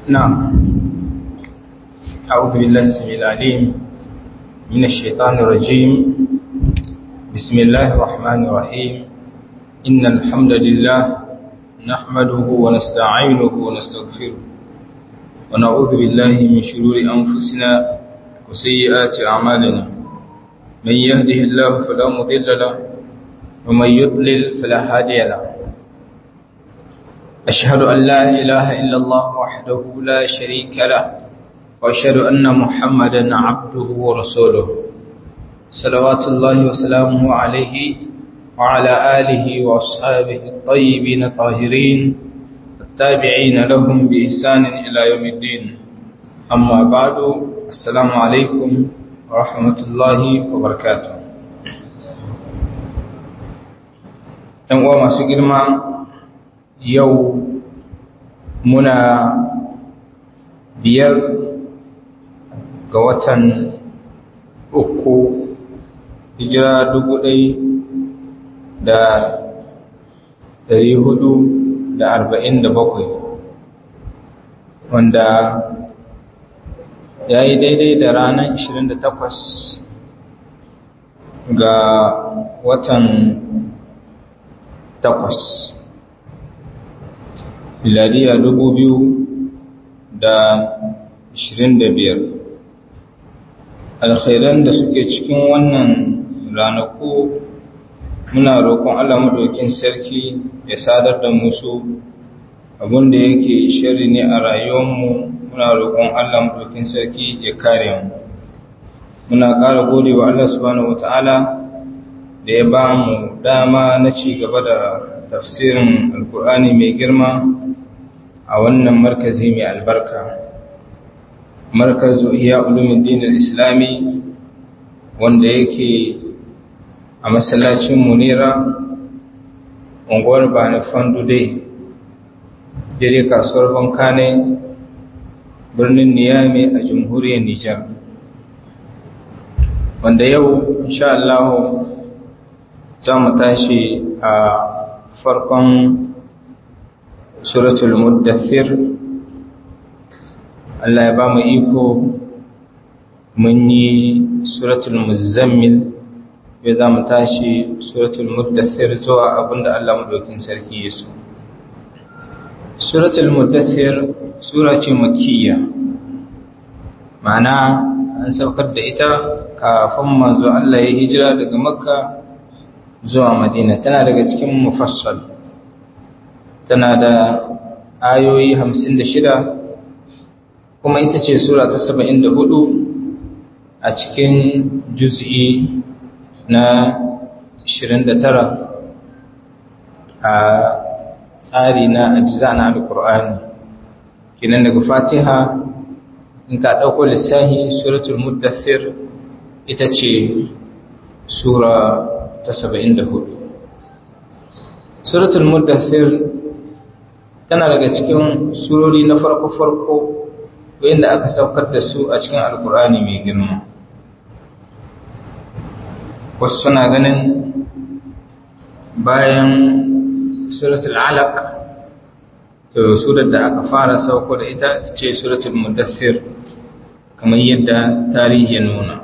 نعم أعوذ بالله السميع العليم من الشيطان الرجيم بسم الله الرحمن الرحيم إن الحمد لله نحمده ونستعينه ونستغفره ونعوذ بالله من شرور أنفسنا وسيئات أعمالنا من يهده الله فلا مضل له ومن يضلل فلا هادي له أشهد أن لا إله إلا الله وحده لا شريك له وأشهد أن محمدا عبده ورسوله صلوات الله وسلامه عليه وعلى آله وأصحابه الطيبين الطاهرين التابعين لهم بإحسان إلى يوم الدين أما بعد السلام عليكم ورحمة الله وبركاته ‘Yan uwa masu girma yau muna biyar ga watan uku hijira dubu ɗai da dari hudu da arba'in da bakwai wanda ya yi daidai da ranar ishirin da takwas ga watan takwas miladiya dubu biyu da ashirin da biyar alkhairan da suke cikin wannan ranaku muna roƙon Allah maɗaukin sarki ya sadar da musu abinda yake shari ne a rayuwarmu muna roƙon Allah maɗaukin sarki ya kare mu muna ƙara gode wa Allah subhanahu wata'ala da ya ba mu dama na ci gaba da tafsirin alkur'ani mai girma a wannan markazi mai albarka markazu iya ulumin islami wanda yake a masallacin munira unguwar bani fandude dare kasuwar bankane birnin niyami a jamhuriyar nijar wanda yau insha Allah za mu tashi a farkon suratul muddathir Allah ya ba mu iko mun yi suratul muzammil ya za mu tashi suratul muddathir zuwa abinda Allah madaukin sarki ya so suratul muddathir sura ce makiyya ma'ana an saukar da ita kafin manzo Allah ya hijira daga makka zuwa madina tana daga cikin mufassal tana da ayoyi hamsin da shida kuma ita ce sura ta saba'in da hudu a cikin juz'i na ashirin da tara a tsari na ajiza na alkur'ani kinan daga fatiha in ka ɗauko lissahi suratul muddathir ita ce sura ta saba'in da hudu suratul muddathir tana daga cikin surori na farko-farko wanda aka saukar da su a cikin alkur'ani mai girma wasu suna ganin bayan suratul alaq to surar da aka fara sauko da ita ce suratul muddathir kamar yadda tarihi ya nuna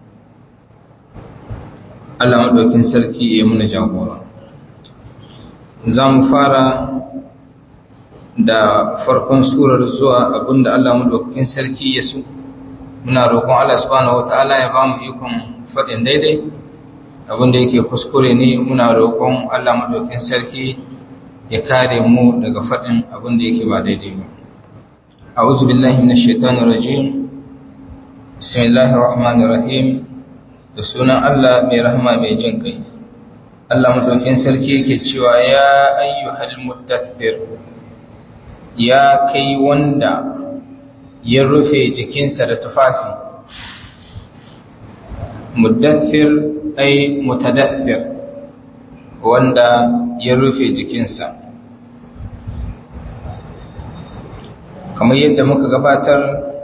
Allah maɗaukin sarki ya muna jagora za mu fara da farkon surar zuwa abinda Allah maɗaukakin sarki ya so muna roƙon Allah subhanahu wata'ala ya ba mu ikon faɗin daidai abinda yake kuskure ne muna roƙon Allah maɗaukakin sarki ya kare mu daga faɗin abinda yake ba daidai ba a'udhu billahi minash shaitanir rajim bismillahir rahmanir rahim da sunan Allah mai rahama mai jin kai Allah maɗaukakin sarki yake cewa ya ayyuhal muddathir ya kai wanda ya rufe jikinsa da tufafi muddathir ai mutadathir wanda ya rufe jikinsa kamar yadda muka gabatar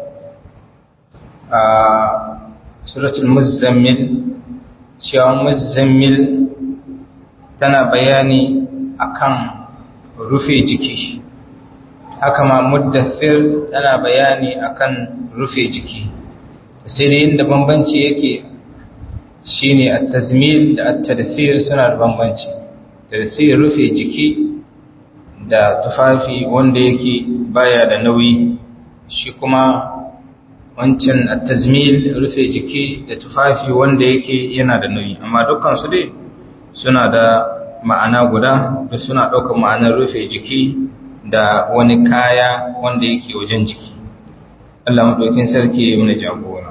a suratul muzammil cewa muzammil tana bayani akan rufe jiki haka ma muddathir tana bayani akan rufe jiki sai dai inda bambanci yake shine at-tazmil da at-tadthir suna da bambanci tadthir rufe jiki da tufafi wanda yake baya da nauyi shi kuma wancan at-tazmil rufe jiki da tufafi wanda yake yana da nauyi amma dukkan su dai suna da ma'ana guda da suna ɗaukar ma'anar rufe jiki da wani kaya wanda yake wajen jiki Allah maɗaukin sarki ya mana jagora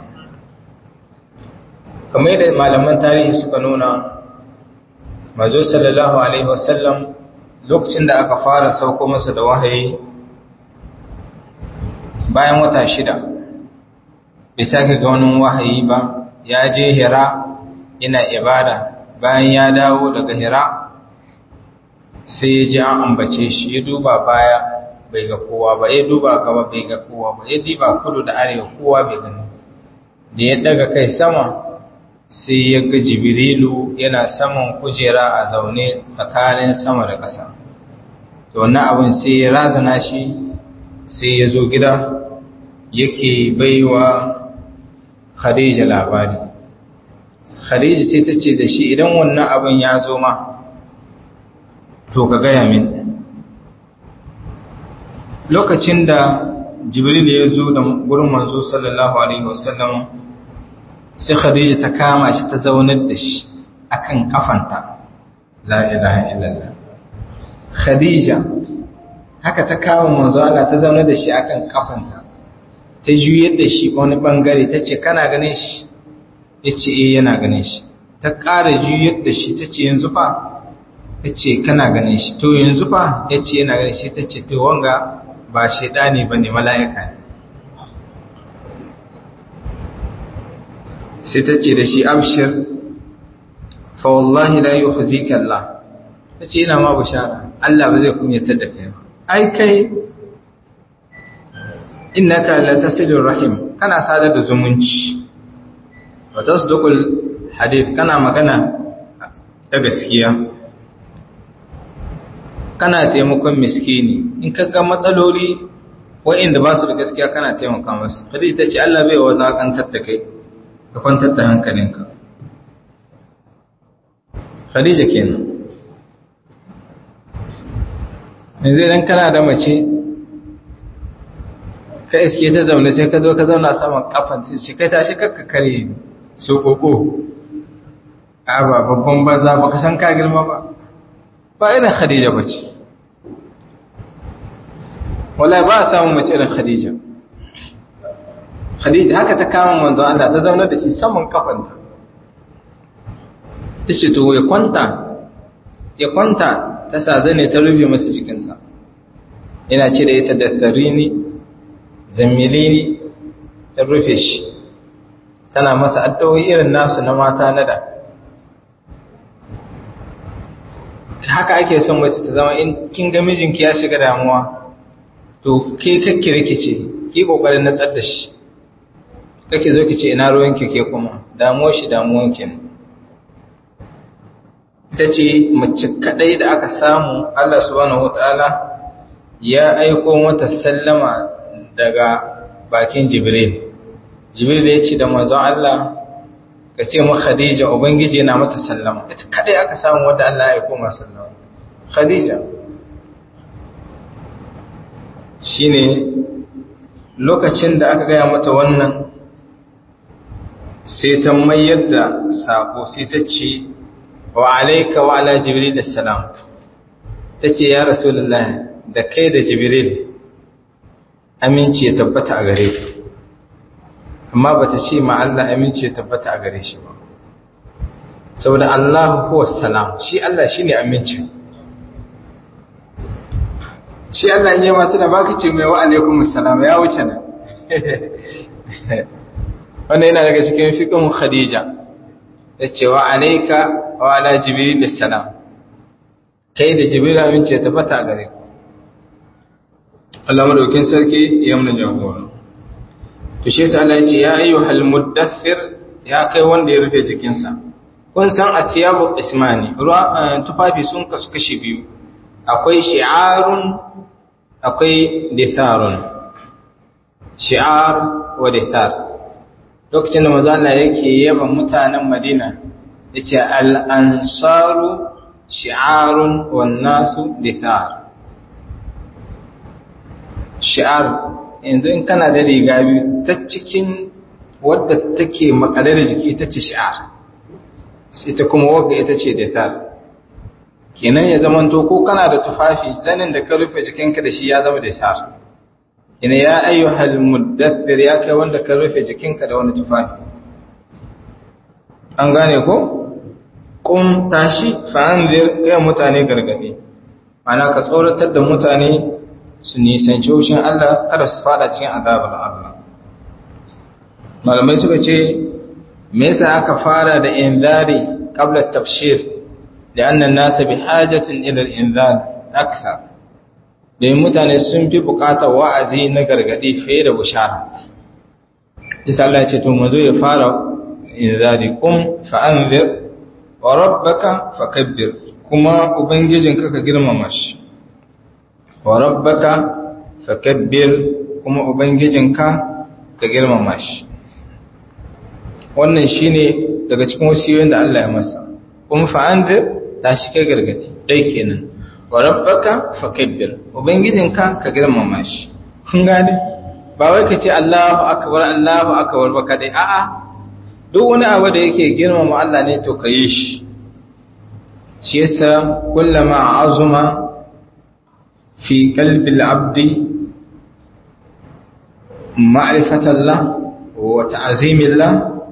kamar yadda malaman tarihi suka nuna mazo sallallahu alaihi wasallam lokacin da aka fara sauko masa da wahayi bayan wata shida bai sake ga wani wahayi ba ya je hira yana ibada bayan ya dawo daga hira sai ya ji an ambace shi ya duba baya bai ga kowa ba ya duba gaba bai ga kowa ba ya diba kudu da arewa kowa bai gani da ya daga kai sama sai ya ga jibrilu yana saman kujera a zaune tsakanin sama da ƙasa to wannan abin sai ya razana shi sai ya zo gida yake baiwa khadija labari khadija sai ta ce da shi idan wannan abin ya zo ma to ka gaya min lokacin da jibril ya zo da gurin manzo sallallahu alaihi wasallam sai khadija ta kama shi ta zaunar da shi akan kafanta la ilaha illallah khadija haka ta kama manzo Allah ta zaunar da shi akan kafanta ta juyar da shi wani bangare ta ce kana ganin shi ya ce eh yana ganin shi ta ƙara juyar da shi ta ce yanzu fa ya ce kana ganin shi to yanzu fa ya ce yana ganin shi ta ce to wanga ba shaidani ba ne mala'ika ne sai ta ce da shi abshir fa wallahi la yukhzika Allah ta ce yana ma bishara Allah ba zai kunyatar da kai ba ai kai innaka la tasilur rahim kana sadar da zumunci wa tasduqul hadith kana magana ta gaskiya kana taimakon miskini in ka ga matsaloli wa'inda ba su da gaskiya kana taimaka musu hadisi ta ce Allah bai wadakantar da kai ka kwantar da hankalinka Khadija kenan yanzu idan kana da mace ka iske ta zaune sai ka zo ka zauna saman kafan sai kai tashi kakka kare so koko a ba babban banza ba ka san ka girma ba ba irin khadija ba ce wala ba a samun mace irin khadija khadija haka ta kama manzo Allah ta zauna da shi saman kafanta ta ce to ya kwanta ya kwanta ta sa zane ta rufe masa jikinsa yana ce da ita da tsarini zammilini ta rufe shi tana masa addu'o'i irin nasu na mata na da haka ake son mace ta zama in kin ga mijinki ya shiga damuwa to ke kakki rikice ki kokarin natsar da shi kake zo ki ce ina ruwanki ke kuma damuwar shi damuwar ki ne ita ce mace kadai da aka samu Allah subhanahu wataala ya aiko mata sallama daga bakin Jibril Jibril ya ce da manzon Allah ka ce mu Khadija ubangiji yana mata sallama ita kadai aka samu wanda Allah ya aiko mata sallama Khadija shine lokacin da aka gaya mata wannan sai ta mayar da sako sai ta ce wa alaika wa ala jibril assalam ta ce ya rasulullahi da kai da jibril aminci ya tabbata a gare ka amma ba ta ce ma Allah aminci ya tabbata a gare shi ba saboda Allah huwa salam shi Allah shine aminci shi Allah ne masu da baka ce mai wa alaikum assalam ya wuce nan wannan yana daga cikin fiqhin Khadija yace wa alayka wa ala jibril assalam kai da jibril aminci ya tabbata a gare ku Allah madaukin sarki ya mun jagora to shi yasa Allah ya ce ya ayyuhal muddathir ya kai wanda ya rufe jikinsa kun san atiyabu ismani tufafi sun kasu kashi biyu akwai shi'arun akwai ditharun shi'ar wa dithar lokacin da manzo Allah yake yaban mutanen Madina yace al-ansaru shi'arun wan nasu dithar shi'ar yanzu in kana da riga biyu ta cikin wadda take makale da jiki ita ce shi'ar sai ta kuma wagga ita ce dithar kenan ya zamanto ko kana da tufafi zanin da ka rufe jikinka da shi ya zama dithar ina ya ayyuhal muddathir ya kai wanda ka rufe jikinka da wani tufafi an gane ko kun tashi fa anzir kai mutane gargadi ana ka tsoratar da mutane su nisanci hushin Allah kada su fada cikin azabar Allah malamai suka ce me yasa aka fara da inzari qabla at-tabshir لأن الناس بحاجة إلى الإنذار أكثر domin mutane sun fi bukatar wa'azi na gargadi fiye da bushara. Isa Allah ce, To, mazo ya fara inzari, kum fa'anzir, wa rabbaka fakabbir, kuma Ubangijinka ka girmama shi. Wa rabbaka fakabbir, kuma Ubangijinka ka girmama shi. Wannan shi ne daga cikin wasiyoyin da Allah ya masa. Kum fa'anzir, ta shi kai gargadi, ɗai kenan. wa rabbaka fakabbir ubangijinka ka girmama shi kun gane ba wai ka ce Allahu akbar Allahu akbar ba kadai a'a duk wani abu da yake girmama Allah ne to ka yi shi shi yasa kullama azuma fi qalbi al-abdi ma'rifatallah wa ta'zimillah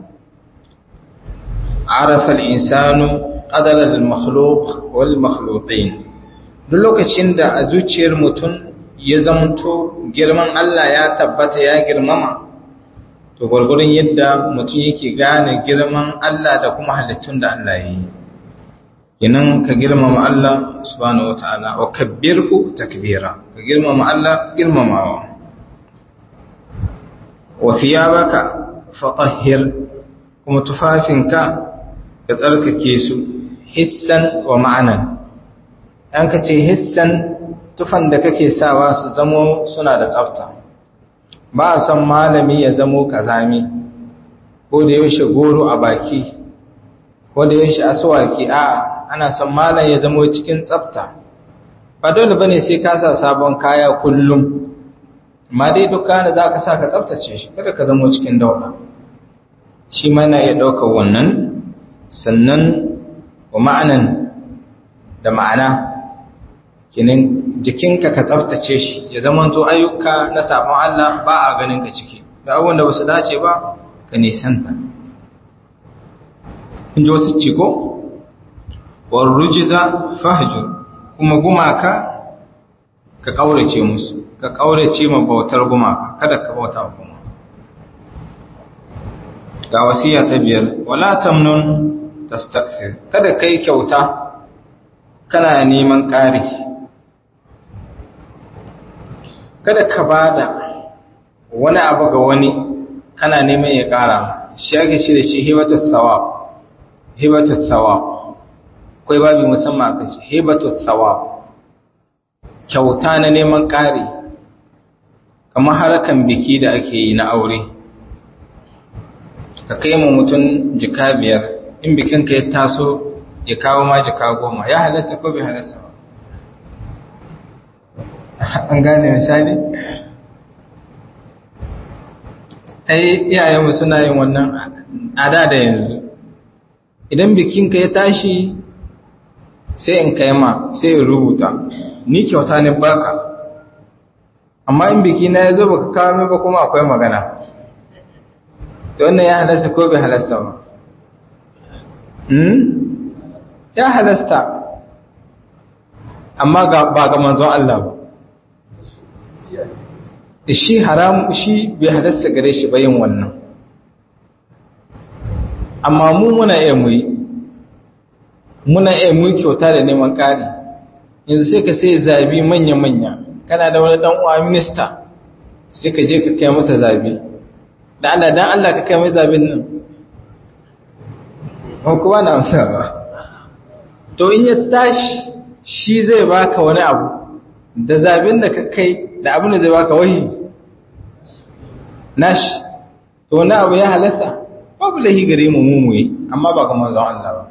عرف الإنسان قدر المخلوق والمخلوقين duk lokacin da a zuciyar mutum ya zamto girman Allah ya tabbata ya girmama to gwargwaron yadda mutum yake gane girman Allah da kuma halittun da Allah ya yi kinan ka girmama Allah subhanahu wataala wa kabbirhu takbira ka girmama Allah girmamawa wa thiyabaka fatahhir kuma tufafinka ka tsarkake su hissan wa ma'anan an ka ce hissan tufan da kake sawa su zamo suna da tsafta ba a son malami ya zamo kazami ko da yaushe goro a baki ko da yaushe aswaki a ana son malam ya zamo cikin tsafta ba dole bane sai ka sa sabon kaya kullum amma dai duka da za ka sa ka tsaftace shi kada ka zamo cikin dauɗa shi ma na iya ɗaukar wannan sannan wa ma'anan da ma'ana kinin jikinka ka tsaftace shi ya zamanto ayyuka na sabon Allah ba a ganin ka ciki da abubuwan da basu dace ba ka nisanta in ji wasu ciko warrujiza fahjur kuma gumaka ka kaurace musu ka kaurace ma bautar gumaka kada ka bauta kuma ga wasiya ta biyar wala tamnun tastakthir kada kai kyauta kana neman ƙari kada ka bada wani abu ga wani kana neman ya ƙara shi ake shi da shi hibatu thawab hibatu thawab akwai babu musamman aka ce hibatu thawab kyauta na neman ƙari kamar harkan biki da ake yi na aure ka kai ma mutum jika biyar in bikinka ya taso ya kawo ma jika goma ya halasta ko bai halasta ba an gane misali ai iyayenmu suna yin wannan ada da yanzu idan bikinka ya tashi sai in kai ma sai in rubuta ni kyauta ne baka amma in biki na ya zo baka kawo min ba kuma akwai magana to wannan ya halasta ko bai halasta ba hmm ya halasta amma ba ga manzon Allah ba shi haram shi bai halasta gare shi ba yin wannan amma mu muna iya muyi muna iya muyi kyauta da neman ƙari yanzu sai ka sai zabi manya-manya kana da wani dan uwa minista sai ka je ka kai masa zabi da Allah dan Allah ka kai mai zabin nan ba kuma na amsa ba to in ya tashi shi zai baka wani abu da zabin da ka kai da abin da zai baka wahi nashi to wani abu ya halasta babu lahi gare mu mumuye amma ba kamar zan Allah ba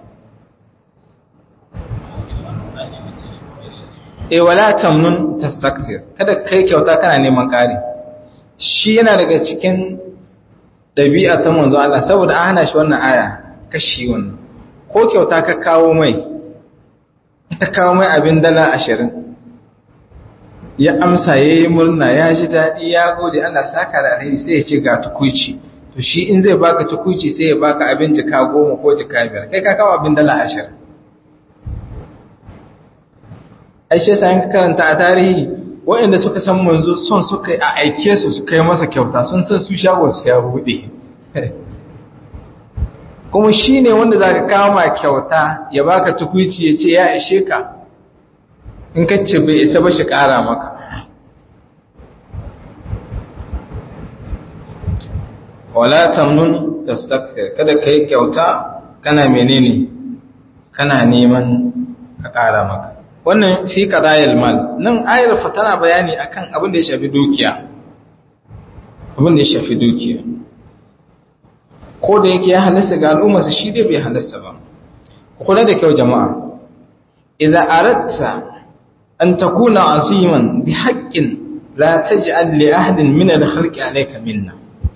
e wala tamnun tastakthir kada kai kyauta kana neman ƙari shi yana daga cikin ɗabi'a ta manzo Allah saboda an hana shi wannan aya kashi wannan ko kyauta ka kawo mai ta kawo mai abin dala ashirin ya amsa ya yi murna ya ji daɗi ya gode Allah saka da alheri sai ya ce ga tukuici to shi in zai baka tukuici sai ya baka abin jika goma ko jika biyar kai ka kawo abin dala ashirin aishe sa ka karanta a tarihi waɗanda suka san manzo son suka a aike su suka yi masa kyauta sun san su shago su ya buɗe kuma shi ne wanda za ka kama kyauta ya baka tukuici ya ce ya ishe ka in ka ce bai isa ba shi ƙara maka wala tamnun tastakthir kada kai kyauta kana menene kana neman ka ƙara maka wannan fi qadayil mal nan ayar fa tana bayani akan abin da ya shafi dukiya abin da ya shafi dukiya ko da yake ya halasta ga al'umma su shi dai bai halasta ba kula da kyau jama'a idza aratta an takuna aziman bi haqqin la taj'al li ahadin min al-khalqi alayka minna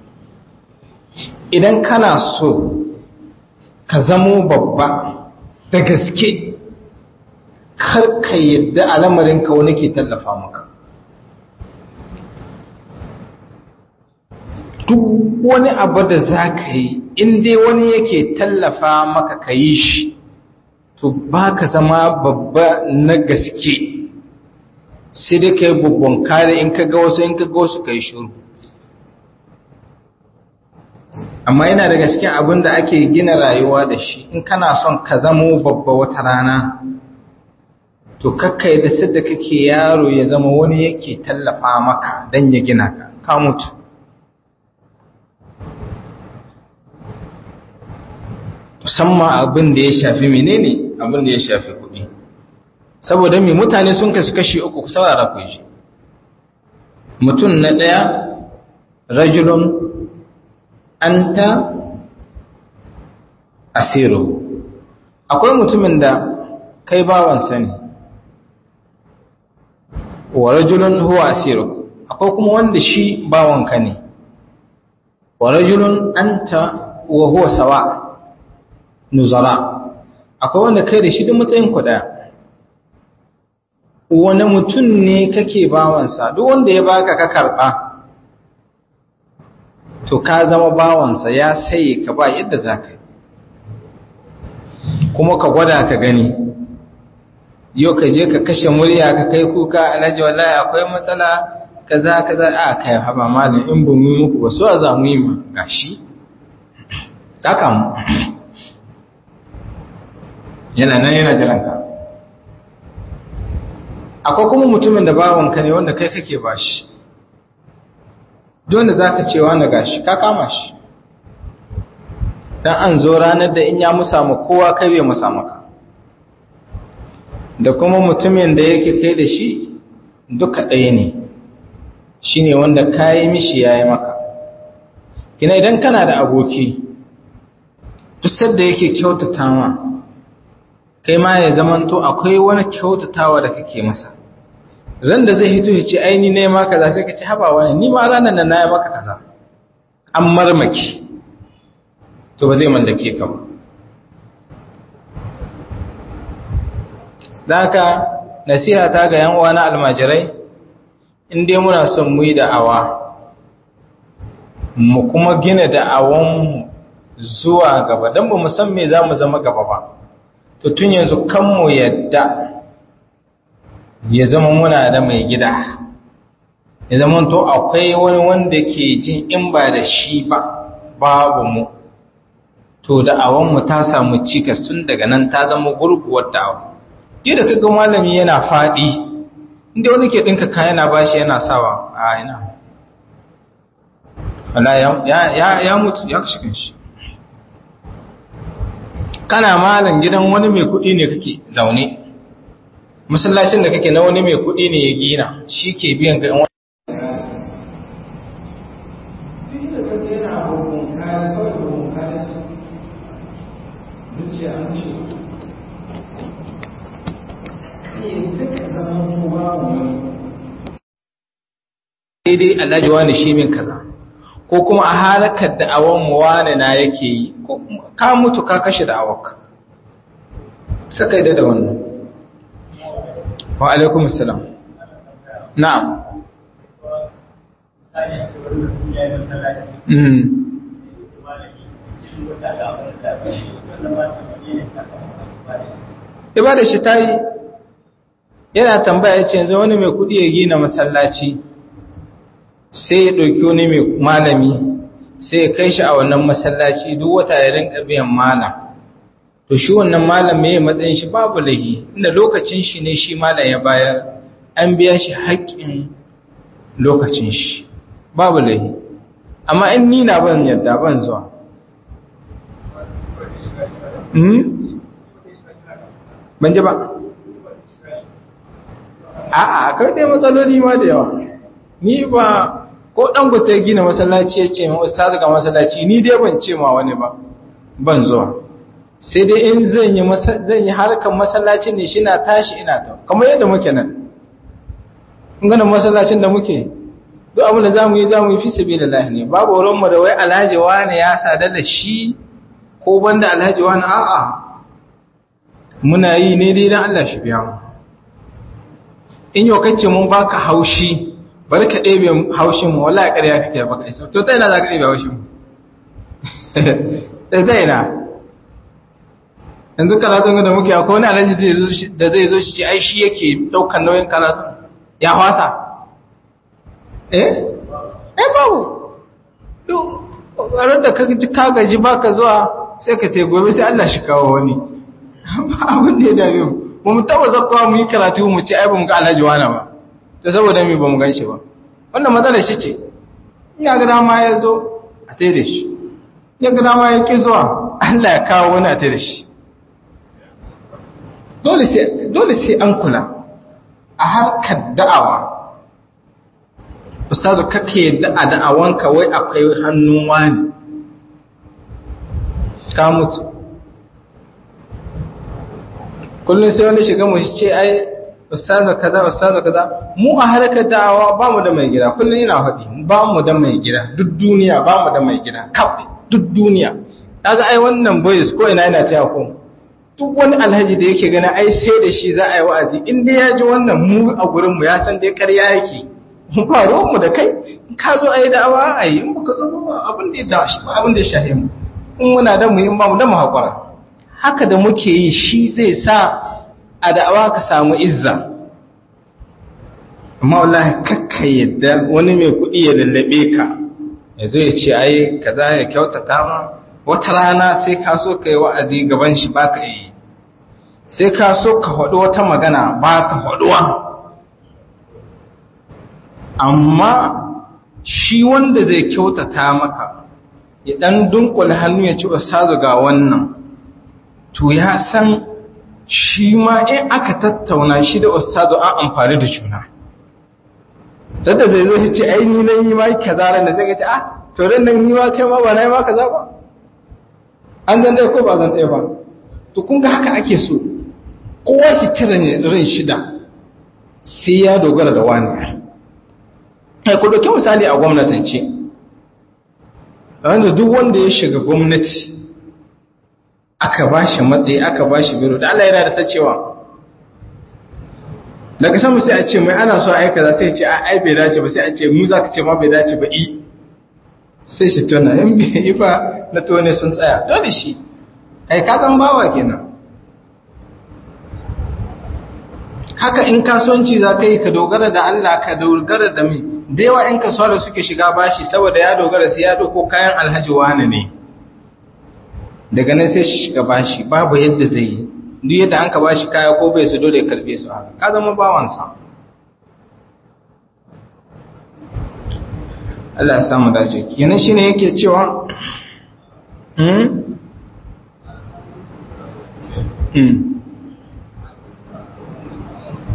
idan kana so ka zamo babba da gaske kar ka yadda al'amarinka wani ke tallafa maka duk wani abu da za ka yi inda wani yake tallafa maka ka yi shi to ba ka zama babba na gaske sai dai ka yi babban kare in ka ga wasu in ka ga wasu ka yi shuru amma yana da gaske abin da ake gina rayuwa da shi in kana son ka zamo babba wata rana to kakkai da sadda kake yaro ya zama wani yake tallafa maka don ya gina ka ka mutu musamman abin da ya shafi menene abin da ya shafi kuɗi saboda mai mutane sun kasu kashi uku ku saurara ku shi mutum na ɗaya rajulun anta asiru akwai mutumin da kai bawansa ne wa rajulun huwa asiruk akwai kuma wanda shi bawanka ne wa rajulun anta wa huwa sawa nuzara akwai wanda kai da shi duk matsayin ku daya wani mutum ne kake bawansa duk wanda ya baka ka karba to ka zama bawansa ya sai ka ba yadda za ka yi kuma ka gwada ka gani yau ka je ka kashe murya ka kai kuka alhaji wallahi akwai matsala kaza kaza a kai haba malam in ba mu muku ba so a za mu yi ma gashi kaka mu yana nan yana jiran ka akwai kuma mutumin da bawan ka ne wanda kai kake bashi don da zaka ce wani gashi ka kama shi dan an zo ranar da in ya musa ma kowa kai bai musa maka da kuma mutumin da yake kai da shi duka ɗaya ne shi ne wanda kayi mishi ya yi maka kina idan kana da aboki duk sadda yake kyautata ma kai ma ya zamanto akwai wani kyautatawa da kake masa ran da zai hito ya ce aini ne ma kaza sai ka ce haba wani ni ma ranar nan na yi maka kaza an marmaki to ba zai mallake ka ba da haka nasiha ta ga yan uwa na almajirai in dai muna son mu yi da'awa mu kuma gina da'awanmu zuwa gaba don ba mu san me za mu zama gaba ba to tun yanzu kan mu yadda ya zama muna da mai gida ya zama to akwai wani wanda ke jin in ba da shi ba babu mu to da'awanmu ta samu cikas tun daga nan ta zama gurguwar da'awa yadda ka ga malami yana faɗi inda wani ke ɗinka kayan yana bashi yana sawa a ina wala ya mutu ya kashe kanshi kana malam gidan wani mai kuɗi ne kake zaune masallacin da kake na wani mai kuɗi ne ya gina shi ke biyan ga yan daidai alhaji wani shi min kaza ko kuma a halakar da awon wani na yake yi ka mutu ka kashe da awaka ka kai da wannan wa alaikum salam na'am mm ibada shi ta yi yana tambaya ce yanzu wani mai kudi ya gina masallaci sai ya ɗauki wani mai malami sai ya kai shi a wannan masallaci duk wata ya rinka biyan malam to shi wannan malam mai matsayin shi babu lahi inda lokacin shi ne shi malam ya bayar an biya shi haƙƙin lokacin shi babu lahi amma in ni na ban yadda ban zuwa ban ji ba a'a akwai dai matsaloli ma da yawa ni ba ko dangote ya gina masallaci ya ce ma ustazu ga masallaci ni dai ban ce ma wani ba ban zuwa sai dai in zan yi zan yi harkar masallacin ne shi na tashi ina ta kamar yadda muke nan in ganin masallacin da muke duk abin da zamu yi zamu yi fi sabilillah ne babu wurin mu da wai alhaji wani ya sadar da shi ko banda alhaji wani a'a muna yi ne dai dan Allah shi biya mu in yau kace mun baka haushi bari ka ɗebe haushin mu wallahi ƙarya kake baka isa to ta ina za ka ɗebe haushin mu da ta ina yanzu karatun da muke akwai wani alhaji da zai zo shi ce ai shi yake ɗaukar nauyin karatun ya fasa eh eh babu ƙarar da ka gaji baka zuwa sai ka te gobe sai Allah shi kawo wani abin da ya dame mu ba mu taba zakkowa mu yi karatu mu ce ai ba mu ga alhaji wani ba ta saboda mi ba mu gan shi ba wannan matsalar shi ce ina ga dama ya zo a tai da shi ya ga dama ya ƙi zuwa Allah ya kawo wani a tai da shi dole sai an kula a harkar da'awa ustazu kake da'a da'awanka wai akwai hannun wani ka mutu kullum sai wani shiga mu ce ai ustazu kaza ustazu kaza mu a harkar da'awa ba mu da mai gida kullum ina faɗi ba mu da mai gida duk duniya ba mu da mai gida kawai duk duniya kaga ai wannan boys ko ina yana taya ku duk wani alhaji da yake gana ai sai da shi za a yi wa'azi in dai ya ji wannan mu a gurin mu ya san dai ƙarya yake mu ba ruwan mu da kai in ka zo ai da'awa ai in baka zo ba abin da ya da shi ba abin da ya shahe mu in muna da mu in ba mu da mu hakura haka da muke yi shi zai sa a da'awa ka samu izza amma wallahi kakka yadda wani mai kuɗi ya lallabe ka ya zo ya ce ai kaza ya kyautata ma wata rana sai ka so ka yi wa'azi gaban shi ba ka yi sai ka so ka haɗu wata magana ba ka haɗuwa amma shi wanda zai kyautata maka ya ɗan dunkula hannu ya ci ustazu ga wannan to ya san shi ma in aka tattauna shi da ustazu an amfani da juna dadda zai zo shi ce ai ni nan yi ma kaza ran da zai ce ah to ran nan ni ma kai ma ba na yi ma kaza ba an zan ɗaya ko ba zan ɗaya ba to kun ga haka ake so kowa shi cire ran shida sai ya dogara da wani kai ku ɗauki misali a gwamnatance wanda duk wanda ya shiga gwamnati aka ba shi matsayi aka ba shi biro da Allah yana da ta cewa daga sama sai a ce mai ana so aika za sai ce a ai bai dace ba sai a ce mu za ka ce ma bai dace ba i sai shi tona in bai yi ba na tone sun tsaya dole shi ai ka san bawa kenan haka in kasuwanci za ka yi ka dogara da Allah ka dogara da mai da yawa in kasuwa da suke shiga bashi saboda ya dogara sai ya doko kayan alhaji wani ne daga nan sai shi shiga bashi babu yadda zai yi duk yadda an ka bashi kaya ko bai su dole karbe su haka ka zama bawansa Allah ya samu dace kenan shine yake cewa hmm hmm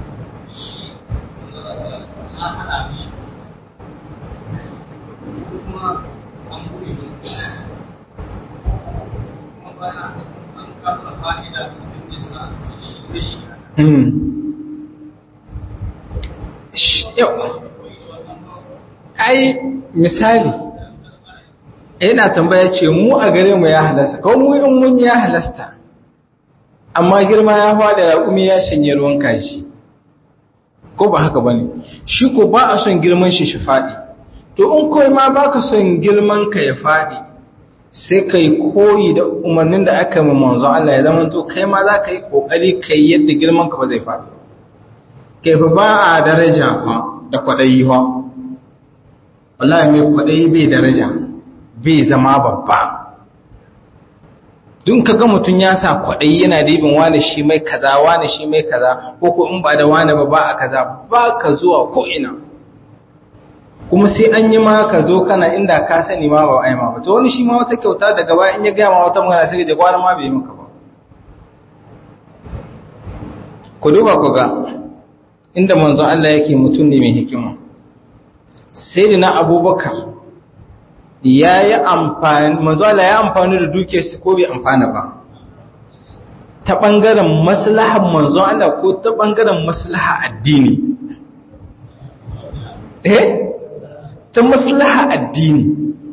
yau ai misali yana tambaya ce mu a gare mu ya halasta ko mu in mun ya halasta amma girma ya fada raƙumi ya shanye ruwan kashi ko ba haka bane shi ko ba a son girman shi shi faɗi to in koi ma baka son girman ka ya faɗi sai kai koyi da umarnin da aka yi manzo Allah ya zama to kai ma za ka yi kokari kai yadda girman ka ba zai faɗi kai fa ba a daraja fa da kwadayi fa wallahi mai kwadayi bai daraja bai zama babba dun ka ga mutum ya sa kwaɗayi yana dibin wane shi mai kaza wane shi mai kaza ko ko in ba da wane ba ba a kaza ba ka zuwa ko ina kuma sai an yi ma ka zo kana inda ka sani ma ba ai ma ba to wani shi ma wata kyauta daga baya in ya gaya ma wata magana sai ya gwara ma bai maka ba ku duba ku ga inda manzon Allah yake mutum ne mai hikima sai da na abubakar ya yi amfani manzala ya amfani da dukiyarsa ko bai amfana ba ta ɓangaren maslahar manzon Allah ko ta ɓangaren maslaha addini eh ta maslaha addini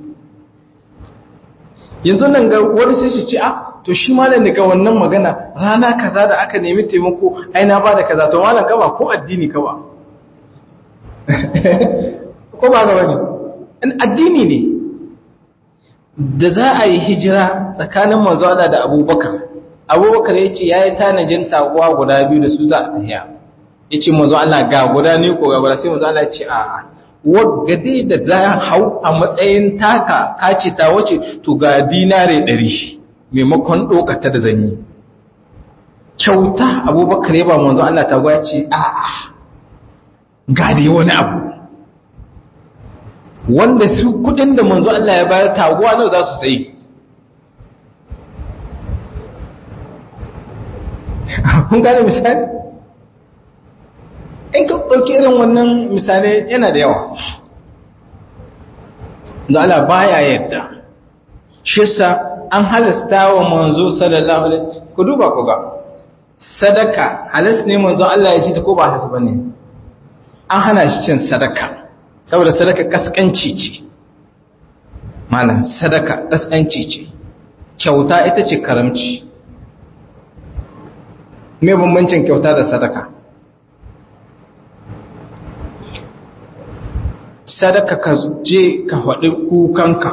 yanzu nan ga wani sai shi ce a to shi malam daga wannan magana rana kaza da aka nemi taimako ai na ba da kaza to malam kaba ko addini kaba ko ba ga bane addini ne da za a yi hijira tsakanin manzo Allah da Abubakar Abubakar yace yayi tanajin taguwa guda biyu da su za a tafiya yace manzo Allah ga guda ne ko ga guda sai manzo Allah ya ce a wagade da za hau a matsayin taka kace ta wace to ga dinare 100 maimakon dokata da zanyi kyauta Abubakar ya ba manzo Allah taguwa ya ce a a ga dai wani abu wanda su kudin da manzo Allah ya bayar taguwa nawa za su sayi kun gane misali in ka ɗauki irin wannan misali yana da yawa da Allah baya yadda shi sa an halasta wa manzo sallallahu alaihi ku duba ku ga sadaka halas ne manzo Allah ya ci ta ko ba halas bane an hana shi cin sadaka saboda sadaka kaskanci ce malam sadaka kaskanci ce kyauta ita ce karamci me bambancin kyauta da sadaka sadaka ka je ka faɗi kukanka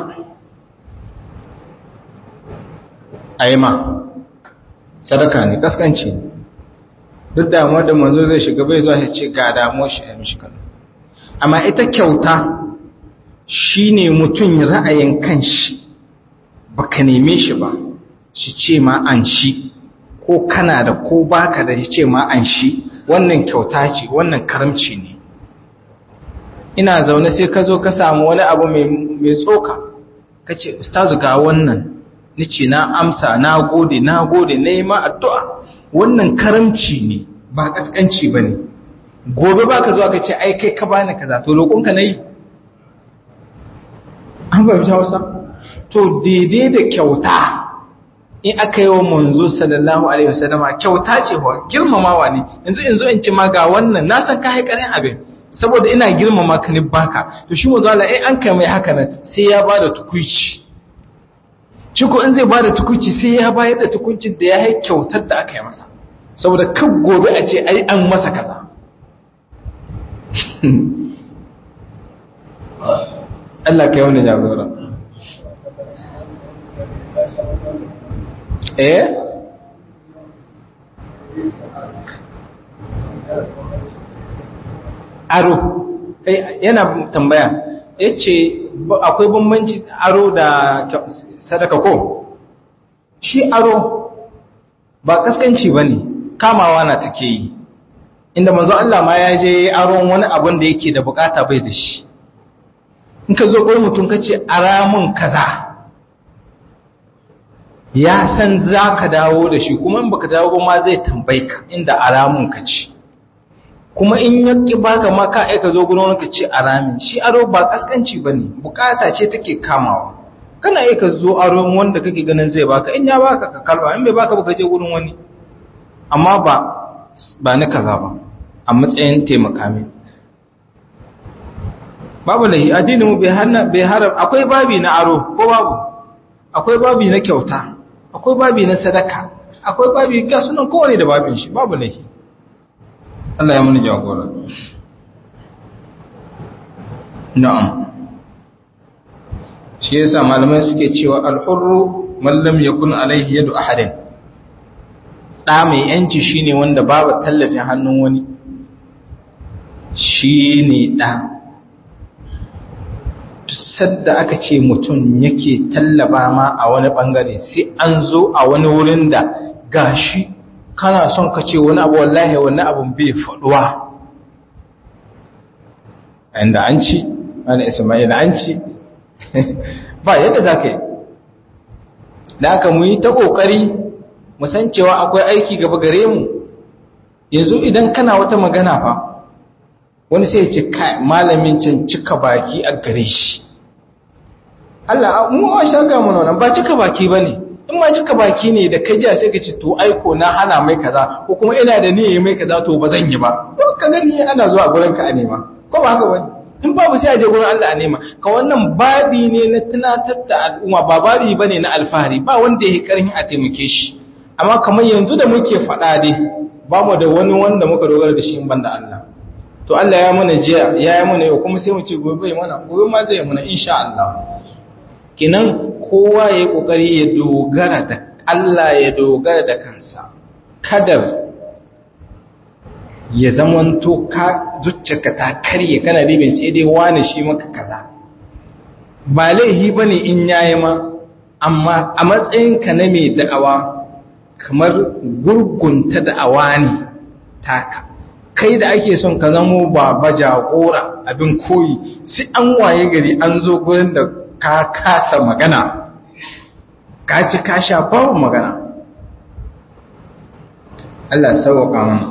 aima sadaka ne kaskanci ne duk damuwar da manzo zai shiga bai zuwa ya ce ga damuwar shi a mishi kanu amma ita kyauta shine mutum ra'ayin kanshi baka neme shi ba shi ce ma an shi ko kana da ko baka da shi ce ma an shi wannan kyauta ce wannan karamci ne ina zaune sai ka zo ka samu wani abu mai tsoka ka ce ustazu ga wannan ni ce na amsa na gode na gode na yi ma addu'a wannan karamci ne ba kaskanci ba ne gobe ba ka zuwa ka ce ai kai ka bani kaza to roƙonka na yi an bai ta wasa to daidai da kyauta in aka yi wa manzo sallallahu alaihi wasallama kyauta ce wa girmamawa ne yanzu yanzu in ci ma ga wannan na san ka haikarin abin saboda ina girmama ka ne baka to shi manzo Allah eh an kai mai haka nan sai ya bada tukuici shi ko in zai bada tukuici sai ya bayar da tukuncin da ya yi kyautar da aka yi masa saboda kan gobe a ce ai an masa kaza Allah ka yi wani jagora eh aro yana tambaya ya ce akwai bambanci aro da sadaka ko shi aro ba kaskanci ba ne kamawa na take yi inda manzo Allah ma ya je aron wani abin da yake da bukata bai da shi in ka zo kai mutum ka ce aramun kaza ya san za ka dawo da shi kuma in baka dawo ba ma zai tambayi ka inda aramun ka ce kuma in ya ki baka ma ka aika zo gurin wani ka ce aramin shi aro ba kaskanci bane bukata ce take kamawa kana aika zo aro wanda kake ganin zai baka in ya baka ka kalba in bai baka ba ka je gurin wani amma ba ba ni kaza ba a matsayin taimaka min babu lahi addinin mu bai hana bai haram akwai babi na aro ko babu akwai babi na kyauta akwai babi na sadaka akwai babi ga sunan kowane da babin shi babu lahi Allah ya mana jagora na'am shi yasa malamai suke cewa al-hurru man lam yakun alaihi yadu ahadin da mai yanci shine wanda babu tallafin hannun wani shine da sadda aka ce mutum yake tallaba ma a wani bangare sai an zo a wani wurin da gashi kana son ka ce wani abu wallahi wani abun bai faduwa inda an ci wani ismail an ci ba yadda za ka yi da aka mu yi ta ƙoƙari musan cewa akwai aiki gaba gare mu yanzu idan kana wata magana fa wani sai ce kai malamin can cika baki a gare shi Allah mu a shaga mu nan ba cika baki bane in ma cika baki ne da kai jiya sai ka ce to aiko na hana mai kaza ko kuma ina da niyyar mai kaza to ba zan yi ba to ka gani ana zuwa gurin ka a nema ko ba haka bane in babu sai a je gurin Allah a nema ka wannan babi ne na tunatar da al'umma ba babi bane na alfahari ba wanda yake karhin a taimake shi amma kamar yanzu da muke faɗa dai ba mu da wani wanda muka dogara da shi in banda Allah to Allah ya mana jiya ya yi mana yau kuma sai mu ce gobe mana gobe ma zai mana insha Allah kinan kowa ya yi kokari ya dogara da Allah ya dogara da kansa kadar ya zamanto ka zucciyarka ta karye kana ribin sai dai wani shi maka kaza ba laihi bane in yayi ma amma a matsayinka na mai da'awa kamar gurgunta da'awa ne taka kai da ake son ka zamo baba jagora abin koyi sai an waye gari an zo gurin da ka kasa magana ka ci ka sha babu magana Allah sauƙa mana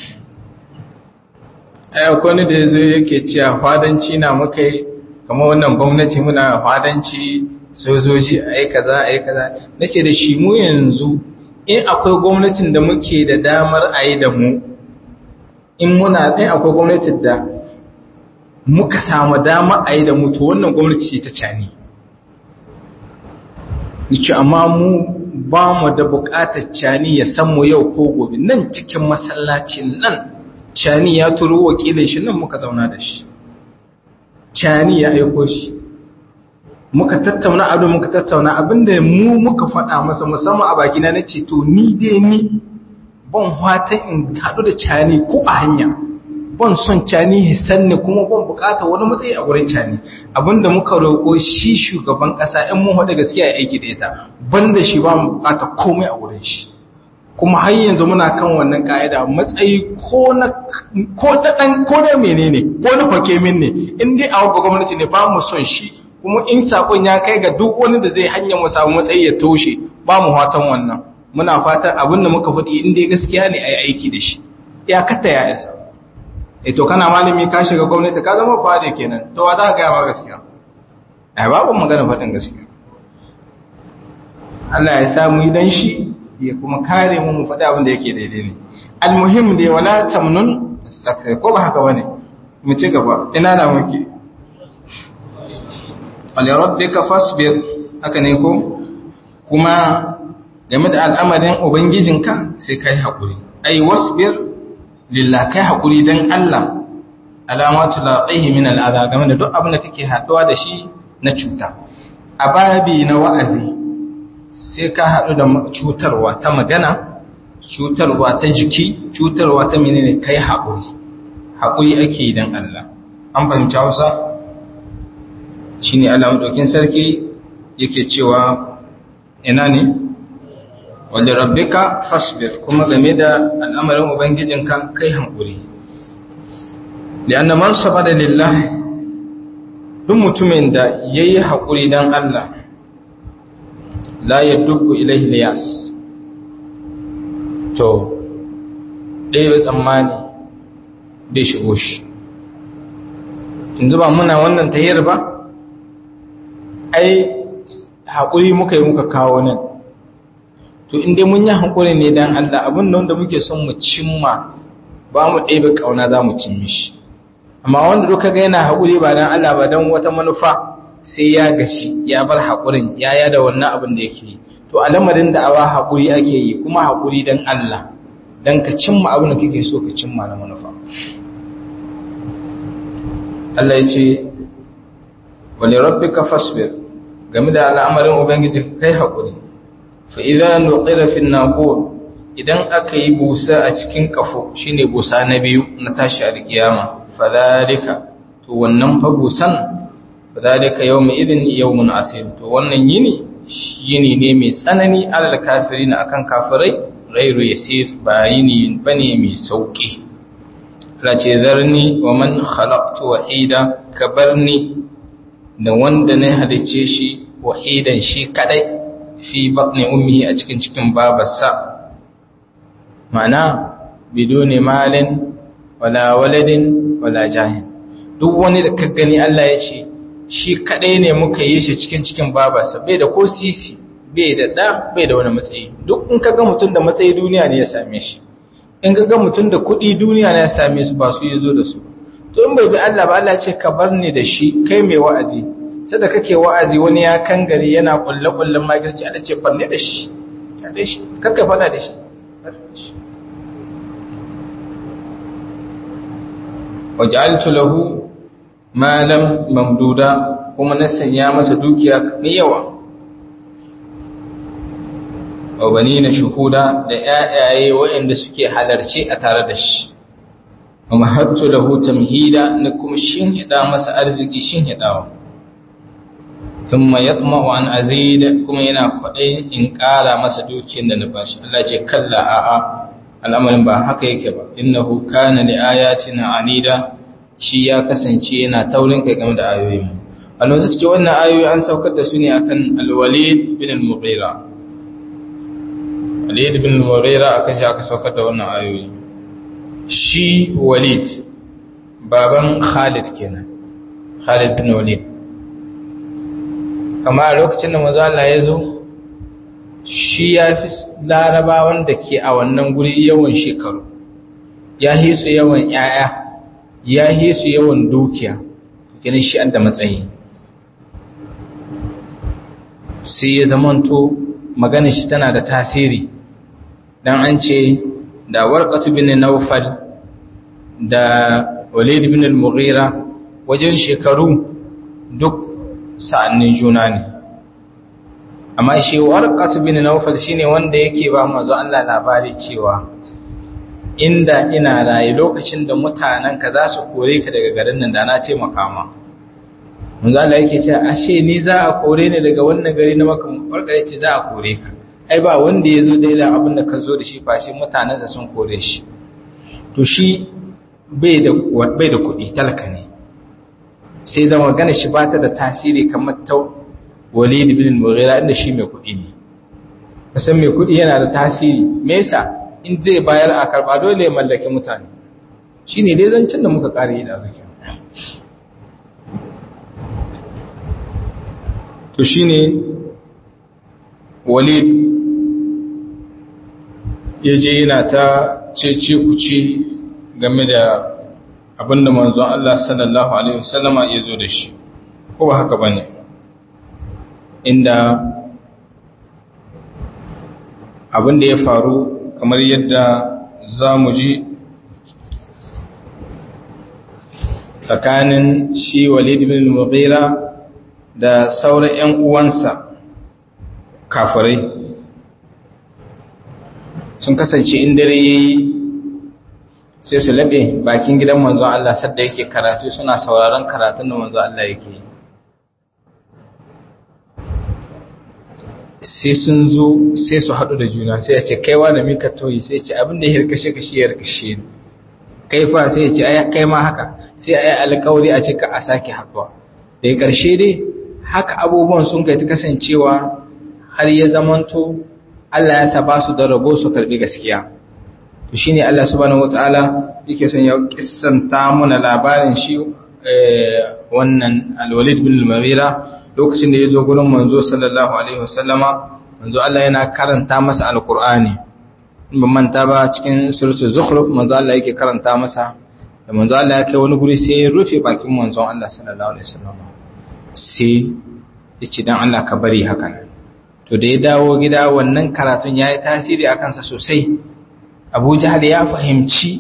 ai akwai wani da yazo yake cewa fadanci na muka yi kamar wannan gwamnati muna fadanci sojoji ai kaza ai kaza nace da shi mu yanzu in akwai gwamnatin da muke da damar ayi da mu in muna ɗin akwai gwamnatin da muka samu dama a yi da mutu wannan gwamnati ce ta cani nice amma mu ba mu da buƙatar cani ya san mu yau ko gobe nan cikin masallacin nan cani ya turo wakilin shi nan muka zauna da shi cani ya aiko shi muka tattauna abin muka tattauna abinda mu muka faɗa masa musamman a bakina na ce to ni dai ni ban fatan in haɗu da cani ko a hanya ban son cani hisan ne kuma ban bukata wani matsayi a gurin cani abinda muka roƙo shi shugaban ƙasa in mun haɗa gaskiya ya aiki da ita banda shi ba mu bukata komai a gurin shi kuma har yanzu muna kan wannan ka'ida matsayi ko na ko ta dan ko da menene ko na fake min ne in dai a gwamnati ne ba mu son shi kuma in sakon ya kai ga duk wani da zai hanya mu samu matsayi ya toshe ba mu fatan wannan muna fatan abin da muka faɗi in dai gaskiya ne a yi aiki da shi ya kata ya isa e to kana malami ka shiga gwamnati ka zama fada kenan to wa za ka gaya ma gaskiya ai babu magana faɗin gaskiya Allah ya samu yi dan shi ya kuma kare mu mu faɗi abin da yake daidai ne almuhim dai wala tamnun tastakthir ko ba haka bane mu ci gaba ina da muke wal rabbika fasbir haka ne ko kuma game da al'amarin Ubangijinka sai kai haƙuri, ai, wasbir lillah kai haƙuri don Allah alamatu laƙaihi min al'ada game da duk abin da kake haɗuwa da shi na cuta. A babi na wa'azi sai ka haɗu da cutarwa ta magana, cutarwa ta jiki, cutarwa ta menene kai haƙuri, haƙuri ake yi don Allah. An fahimci Hausa? Shi ne alamun sarki yake cewa ina ne? wanda rabbika fasbir kuma game da al'amarin ubangijinka kai hankuri lianna man sabada lillah duk mutumin da yayi hakuri dan Allah la yadubbu ilayhi liyas to dai ba tsammani bai shigo shi yanzu ba muna wannan tahiyar ba ai hakuri muka yi muka kawo nan to in dai mun yi hankuri ne dan Allah abin da wanda muke son mu cimma ba mu ɗebe kauna za mu cimmi shi amma wanda duka ga yana haƙuri ba dan Allah ba dan wata manufa sai ya gashi ya bar haƙurin ya yada wannan abin da yake yi to a lamarin da awa haƙuri ake yi kuma haƙuri dan Allah dan ka cimma abin da kake so ka cimma na manufa Allah ya ce wani rabbika fasbir game da al'amarin ubangiji kai haƙuri fa idan nuqira fi naqur idan aka yi busa a cikin kafo shine busa na biyu na tashi alkiyama fadalika to wannan fa busan fadalika yawma idin yawmun asir to wannan yini yini ne mai tsanani alal kafirin akan kafirai ghairu yasir ba yini bane mai sauki ce zarni wa man khalaqtu wahida kabarni da wanda na halice shi wahidan shi kadai fi batni ummihi a cikin cikin babarsa ma'ana biduni malin wala waladin wala jahin duk wani da ka gani Allah ya ce shi kadai ne muka yi shi cikin cikin babarsa bai da ko sisi bai da da bai da wani matsayi duk in ka ga mutum da matsayi duniya ne ya same shi in ga ga mutum da kuɗi duniya na ya same su ba su yi zo da su to in bai bi Allah ba Allah ce ka bar ni da shi kai mai wa'azi sai da kake wa'azi wani ya kangare yana kulle kullen magirci Allah ce bar ni da shi ka da shi kakka fada da shi waj'altu lahu malam mamduda kuma na sanya masa dukiya mai yawa wa banina shuhuda da ƴaƴaye waɗanda suke halarci a tare da shi wa mahattu lahu tamhida na kuma shin hida masa arziki shin hidawa thumma yatma'u an azid kuma yana kwadai in ƙara masa dukiyar da na bashi Allah ce kalla a'a al'amarin ba haka yake ba innahu kana li ayatina anida shi ya kasance yana taurin kai game da ayoyin Allah suka ce wannan ayoyi an saukar da su ne akan al-Walid bin al-Mughira Walid bin al-Mughira akan shi aka saukar da wannan ayoyi shi Walid baban Khalid kenan Khalid bin Walid kama a lokacin da manzo Allah ya zo shi ya fi larabawan da ke a wannan guri yawan shekaru ya yi su yawan ‘ya'ya ya yi su yawan dukiya gani shi da matsayi sai ya zamanto magana shi tana da tasiri don an ce da warkatu bin naufal da walid bin al-mughira wajen shekaru duk sa'annin juna ne amma shi warqatu bin nawfal shine wanda yake ba manzo Allah labari cewa inda ina raye lokacin da mutanen ka za su kore ka daga garin nan da na taimaka ma manzo Allah yake cewa ashe ni za a kore ni daga wannan gari na maka warkare ce za a kore ka ai ba wanda ya zo da irin abin da ka zo da shi fashe mutanensa sun kore shi to shi bai da bai da kuɗi talaka ne sai zama gane shi ba ta da tasiri kamar ta walid bin al-mughira inda shi mai kuɗi ne musan mai kuɗi yana da tasiri me yasa in zai bayar a karba dole ya mallaki mutane shine dai zancen da muka kare da zaki to shine walid ya je yana ta cece kuce game da abinda manzon Allah sallallahu alaihi wasallama ya zo da shi ko ba haka bane inda abin da ya faru kamar yadda za mu ji tsakanin shi walid bin mughira da sauran 'yan uwansa kafirai sun kasance in dare yayi sai su labe bakin gidan manzon Allah sadda yake karatu suna sauraron karatun da manzon Allah yake yi sai sun zo sai su haɗu da juna sai ya ce kaiwa da mika toyi sai ce abin da ya hirkashe ka shi ya hirkashe kai fa sai ya ce ai kai ma haka sai a yi alƙawari a cika a sake haɗuwa da ya ƙarshe dai haka abubuwan sun kai ta kasancewa har ya zamanto Allah ya sa ba su da rabo su karɓi gaskiya to shine Allah subhanahu wataala yake son ya kissanta mana labarin shi wannan al-Walid bin al-Mughira lokacin da ya zo gurin manzo sallallahu alaihi wasallama manzo Allah yana karanta masa alqur'ani ban manta ba cikin suratul zukhruf manzo Allah yake karanta masa da manzo Allah ya kai wani guri sai ya rufe bakin manzo Allah sallallahu alaihi wasallam sai ya ce dan Allah ka bari hakan to da ya dawo gida wannan karatun yayi tasiri akan sa sosai Abu Jahl ya fahimci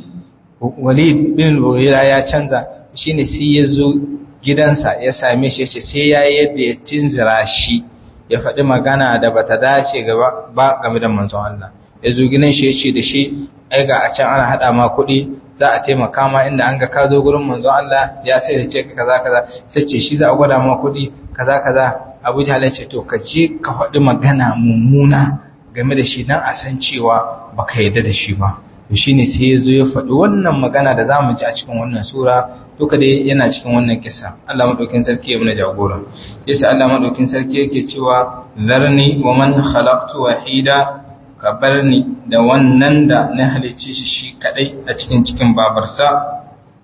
Walid bin Mughira ya canza shine sai ya zo gidansa ya same shi yace sai yayi yadda ya tinzira shi ya faɗi magana da bata dace gaba ba game da manzon Allah ya zo gidan shi yace da shi ai ga a can ana hada ma kuɗi za a taimaka ma inda an ga ka zo gurin manzon Allah ya sai da ce ka kaza kaza sai ce shi za a gwada ma kuɗi kaza kaza Abu Jahl ya ce to ka je ka faɗi magana mummuna game da shi dan a san cewa baka yarda da shi ba to shine sai ya zo ya faɗi wannan magana da zamu ji a cikin wannan sura duka dai yana cikin wannan kisa Allah madaukin sarki ya muna jagora yasa Allah madaukin sarki yake cewa zarni wa man khalaqtu wahida ka bar ni da wannan da na halicce shi shi kadai a cikin cikin babarsa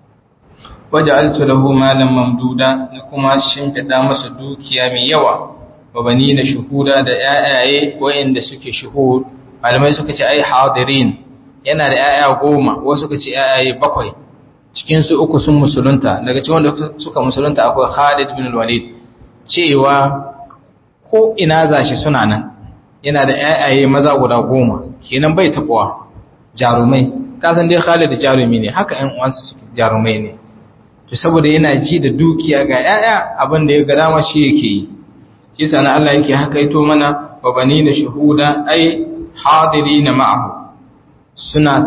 waja'altu lahu malan mamduda na kuma shimfida masa dukiya mai yawa wa bani na shuhuda da yayaye wayanda suke shuhud malamai suka ce ai hadirin yana da yaya goma wasu suka ce yayaye bakwai cikin su uku sun musulunta daga cikin wanda suka musulunta akwai Khalid bin Walid cewa ko ina zashi suna nan yana da ƴaƴaye maza guda goma kenan bai tabuwa jarumai kasan dai Khalid jarumi ne haka ƴan uwansa jarumai ne to saboda yana ji da dukiya ga ƴaƴa abin da ya ga dama shi yake yi shi sana Allah yake haka ito mana wa banina shuhuda ai hadirina ma'ahu suna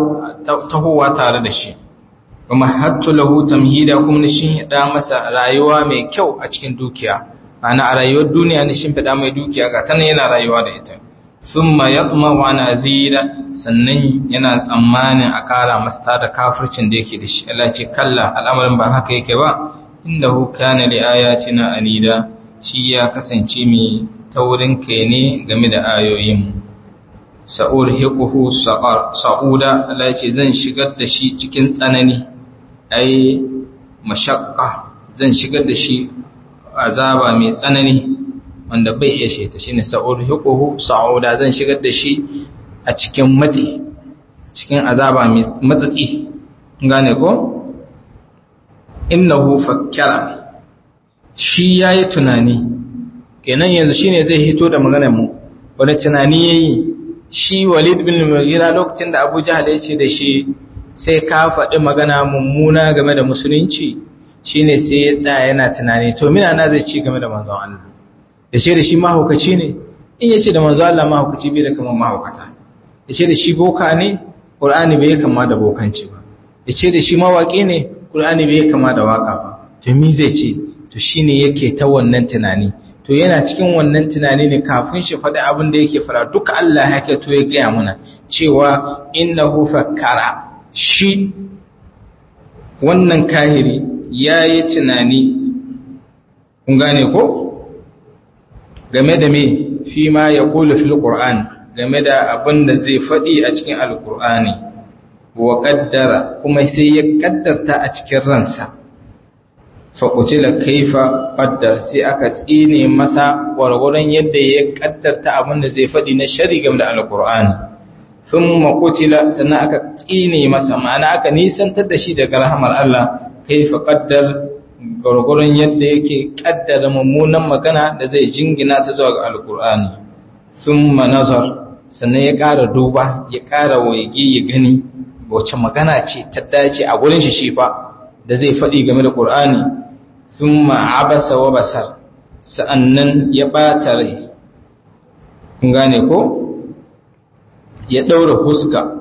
tahowa tare da shi wa mahattu lahu tamhida kuma na shinhida masa rayuwa mai kyau a cikin dukiya ana a rayuwar duniya na shimfida mai dukiya ga tana yana rayuwa da ita thumma yatma wa nazira sannan yana tsammanin a kara masa da kafircin da yake da shi Allah ce kalla al'amarin ba haka yake ba innahu kana li ayatina anida shi ya kasance mai taurin kai ne game da ayoyin sa'ur hiquhu sa'uda Allah ce zan shigar da shi cikin tsanani ai mashakka zan shigar da shi azaba mai tsanani wanda bai iya sheta shine sa'urhiquhu sa'uda zan shigar da shi a cikin matsi cikin azaba mai matsatsi gane ko innahu fakkara shi yayi tunani kenan yanzu shine zai hito da maganar mu wani tunani yayi shi Walid bin Mughira lokacin da Abu Jahl ya ce da shi sai ka faɗi magana mummuna game da musulunci shine sai ya tsaya yana tunani to mina na zai ci game da manzon Allah ya ce da shi mahaukaci ne in ya ce da manzon Allah mahaukaci bai da kamar mahaukata ya ce da shi boka ne Qur'ani bai kama da bokanci ba ya ce da shi mawaki ne Qur'ani bai kama da waka ba to mi zai ce to shine yake ta wannan tunani to yana cikin wannan tunani ne kafin shi faɗi abin da yake fara duka Allah ya to ya gaya mana cewa innahu fakkara shi wannan kahiri ya yi tunani kun gane ko game da me fi ma ya kula fil ƙur'an game da abin da zai faɗi a cikin alƙur'ani wa ƙaddara kuma sai ya ƙaddarta a cikin ransa faƙutila kaifa ƙaddar sai aka tsine masa gwargwaron yadda ya ƙaddarta abin da zai faɗi na shari game da alƙur'ani sun makutila sannan aka tsine masa ma'ana aka nisantar da shi daga rahamar Allah kaifa ƙaddar gwargwaron yadda yake ƙaddara mummunan magana da zai jingina ta zuwa ga alƙur'ani sun manazar sannan ya ƙara duba ya ƙara waige ya gani wace magana ce ta dace a gurin shi shi fa da zai faɗi game da ƙur'ani sun ma'abasa wa basar sa'annan ya ɓata rai kun gane ko ya ɗaura fuska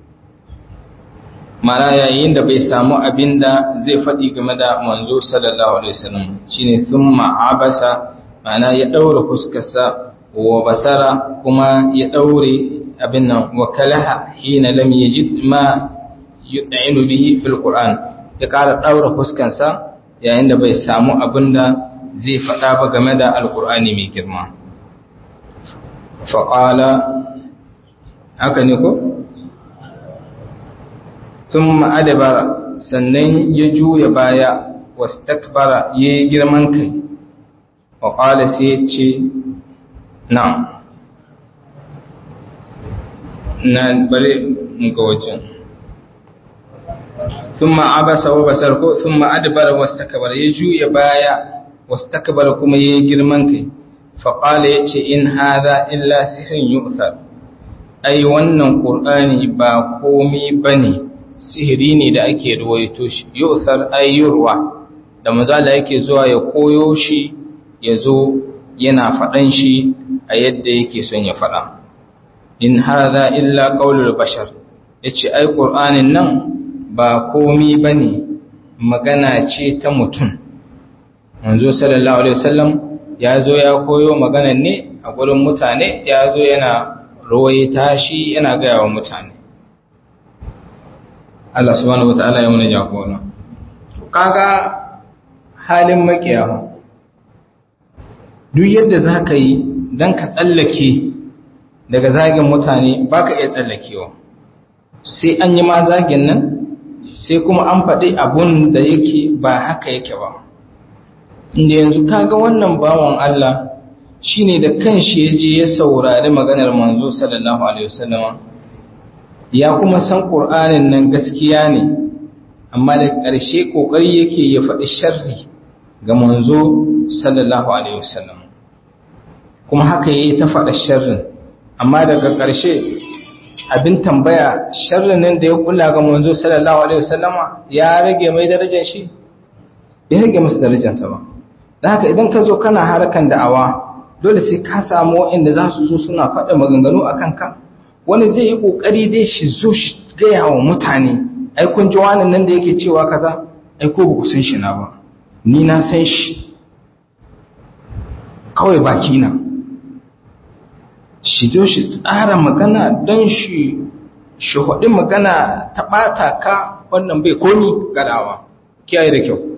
mana yayin da bai samu abin da zai faɗi game da manzo sallallahu alaihi wasallam shine thumma abasa mana ya ɗaura fuskarsa wa basara kuma ya ɗaure abin nan wa kalaha hina lam yajid ma yud'inu bihi fil qur'an ya ƙara ɗaura fuskarsa yayin da bai samu abin da zai faɗa ba game da alqur'ani mai girma faqala haka ne ko sun ma'adabara sannan ya juya baya wasu takbara ya yi girman kai wa ƙwada sai ya ce na na bari mu ga wajen thumma abasa wa basar ko thumma adbara wastakbara ya juya baya wastakbara kuma yayi girman kai fa qala yace in hadha illa sihrun yu'thar ai wannan qur'ani ba komai bane sihiri ne da ake ruwaito shi yu'thar ayyurwa da mazala yake zuwa ya koyo shi ya zo yana faɗan shi a yadda yake son ya faɗa in hadha illa qaulul bashar yace ai qur'anin nan ba komi bane magana ce ta mutum manzo sallallahu alaihi wasallam ya zo ya koyo maganan ne a gurin mutane ya zo yana rawaita shi yana gaya wa mutane Allah subhanahu wataala ya muna jagora kaga halin makiyawa duk yadda za ka yi don ka tsallake daga zagin mutane ba ka iya tsallakewa sai an yi ma zagin nan sai kuma an faɗi abun da yake ba haka yake ba inda yanzu kaga wannan bawan Allah shi ne da kanshi ya je ya saurari maganar manzo sallallahu alaihi wasallama ya kuma san ƙur'anin nan gaskiya ne amma da ƙarshe ƙoƙari yake ya faɗi sharri ga manzo sallallahu alaihi wasallam kuma haka yayi ta faɗa sharrin amma daga ƙarshe abin tambaya sharrin nan da ya kula ga manzo sallallahu alaihi wasallama ya rage mai darajar shi bai rage masa darajarsa ba dan haka idan ka zo kana harkan da'awa dole sai ka samu inda za su zo suna faɗa maganganu akan ka wani zai yi kokari dai shi zo shi gaya wa mutane ai kun ji wannan nan da yake cewa kaza ai ko ba ku san shi na ba ni na san shi kawai baki na shi zo shi tsara magana don shi shi haɗi magana ta ɓata ka wannan bai komi gadawa kiyaye da kyau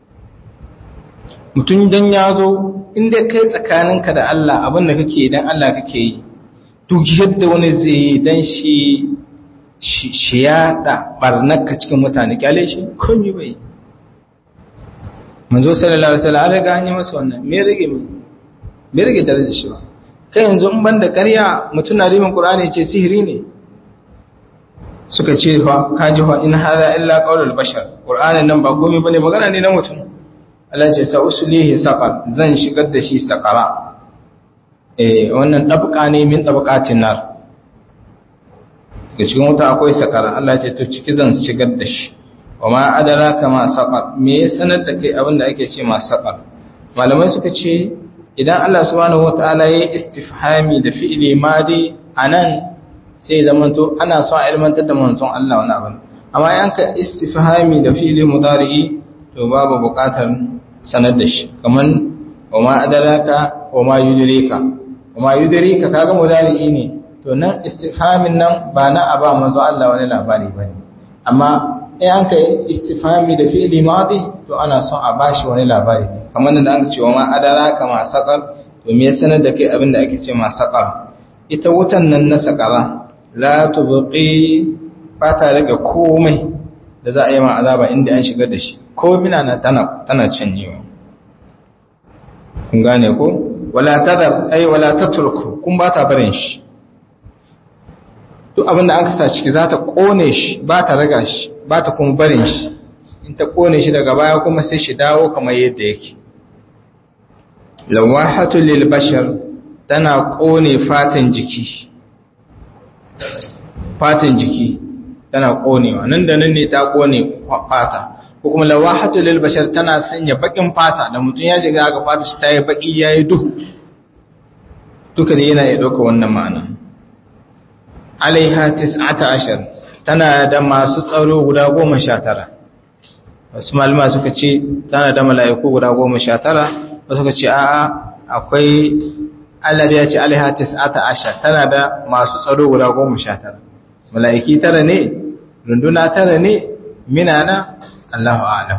mutum don ya zo inda kai tsakaninka da Allah abinda kake idan Allah kake yi duk yadda wani zai yi don shi shi yaɗa ɓarnarka cikin mutane kyale shi komi bai manzo sallallahu alaihi wasallam an riga an yi masa wannan me rage me me rage darajar shi ba kai yanzu in banda ƙarya mutum na rimin qur'ani ce sihiri ne suka ce fa ka ji fa in hada illa qaulul bashar qur'anin nan ba komai bane magana ne na mutum Allah ce sa usulihi saqar zan shigar da shi saqara eh wannan dabqa ne min dabqatin nar ga cikin wuta akwai saqara Allah ce to ciki zan shigar da shi wa ma adraka ma saqar me ya sanar da kai abin da ake ce ma saqar malamai suka ce idan Allah subhanahu wataala ya istifhami da fi'ili madi anan sai zaman to ana son a ilmantar da manzon Allah wani abin amma yan ka istifhami da fi'ili mudari'i to babu buƙatar sanar da shi kaman wa ma adraka wa ma yudrika wa ma yudrika kaga mudari'i ne to nan istifhamin nan ba na aba manzon Allah wani labari bane amma in an ka istifhami da fi'ili madi to ana son a bashi wani labari kamar da aka ce wa ma adara kama saqar to me sanar da kai abin da ake ce ma saqar ita wutan nan na saqara la tubqi fata daga komai da za a yi ma azaba inda an shigar da shi ko mina na tana tana canyewa kun gane ko wala tadar ai wala tatruku kun ba ta barin shi duk abin da an kasa ciki za ta kone shi ba ta raga shi ba ta kuma barin shi in ta kone shi daga baya kuma sai shi dawo kamar yadda yake lawahatu lil bashar tana kone fatan jiki fatan jiki tana konewa nan da nan ne ta kone fata ko kuma lawahatu lil bashar tana sanya bakin fata da mutum ya shiga ga fata shi ta yi baki yayi duhu duka ne yana iya dauka wannan ma'ana alaiha 19 tana da masu tsaro guda 19 wasu malama suka ce tana da mala'iku guda 19 wasu suka ce a'a akwai Allah ya ce alaiha 19 tana da masu tsaro guda 19 mala'iki tara ne runduna tara ne minana Allahu a'lam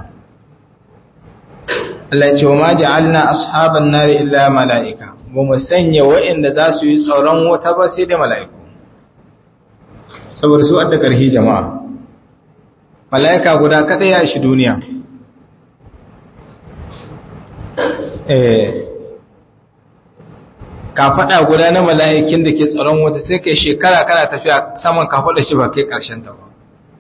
Allah ya ce wa ma ja'alna ashaban nari illa mala'ika ba mu sanya wa'inda za su yi tsaron wata ba sai da mala'iku saboda su adda ƙarfi jama'a mala'ika guda kada ya shi duniya kafada guda na mala'ikin da ke tsaron wuta sai kai shekara kana tafiya saman kafada shi ba kai karshen ta ba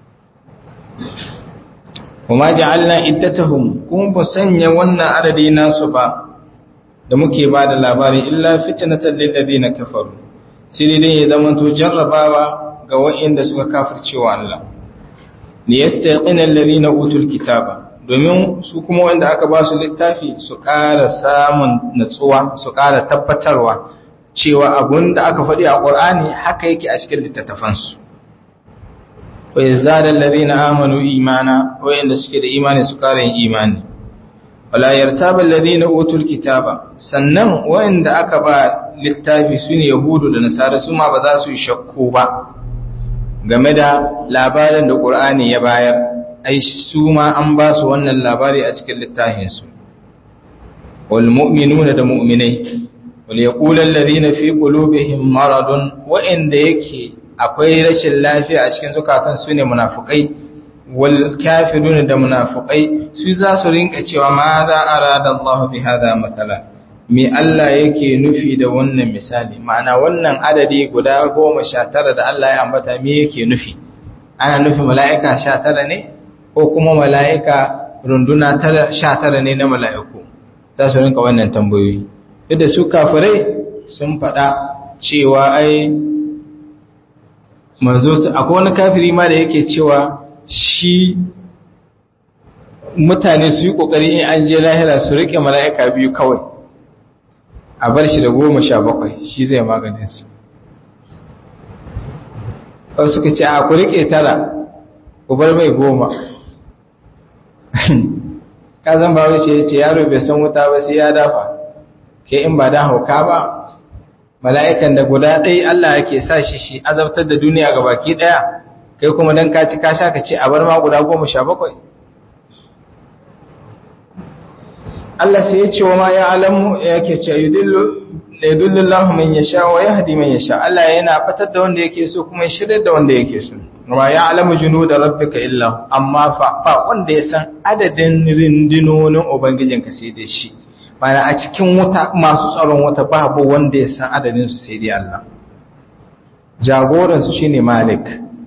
kuma ja'alna iddatahum kuma ba sanya wannan adadi nasu ba da muke ba da labari illa fitnatan lil ladina kafaru sai dai ya zama to jarrabawa ga wa'inda suka kafircewa Allah li yastaqina alladhina utul kitaba domin su kuma wanda aka ba su littafi su ƙara samun natsuwa su ƙara tabbatarwa cewa abun da aka faɗi a ƙur'ani haka yake a cikin littattafansu wa yazdada alladhina amanu imana wa'inda suke da imani su ƙara yin imani wala yartaba alladhina utul kitaba sannan wa'inda aka ba littafi sune yahudu da nasara su ma ba za su yi shakku ba game da labarin da ƙur'ani ya bayar ai su ma an ba su wannan labari a cikin littafinsu wal mu'minuna da mu'minai wal yaqulu alladhina fi qulubihim maradun wa inda yake akwai rashin lafiya a cikin zukatan su ne munafikai wal kafiruna da munafikai su za su rinka cewa ma za arada Allah bi hada matala me Allah yake nufi da wannan misali ma'ana wannan adadi guda goma sha tara da Allah ya ambata me yake nufi ana nufi mala'ika sha tara ne ko kuma mala'ika runduna sha tara ne na mala'iku za su rinka wannan tambayoyi duk da su kafirai sun faɗa cewa ai manzo su akwai wani kafiri ma da yake cewa shi mutane su yi ƙoƙari in an je lahira su riƙe mala'ika biyu kawai a bar shi da goma sha bakwai shi zai maganin su wasu suka ce a ku riƙe tara ku bar mai goma kazan ba wuce ya ce yaro bai san wuta ba sai ya dafa ke in ba da hauka ba mala'ikan da guda ɗai Allah yake sa shi shi azabtar da duniya ga baki ɗaya kai kuma don ka ci kasha ka ce a bar ma guda goma sha bakwai Allah sai ya ce wa ma ya alamu yake ce yudullu Allah man yasha wa yahdi man yasha Allah yana fatar da wanda yake so kuma ya shirya da wanda yake so wa ya alamu junuda rabbika illa amma fa fa wanda ya san adadin rindinonin ubangijinka sai dai shi mana a cikin wuta masu tsaron wuta babu wanda ya san adadin su sai dai Allah jagoran su shine malik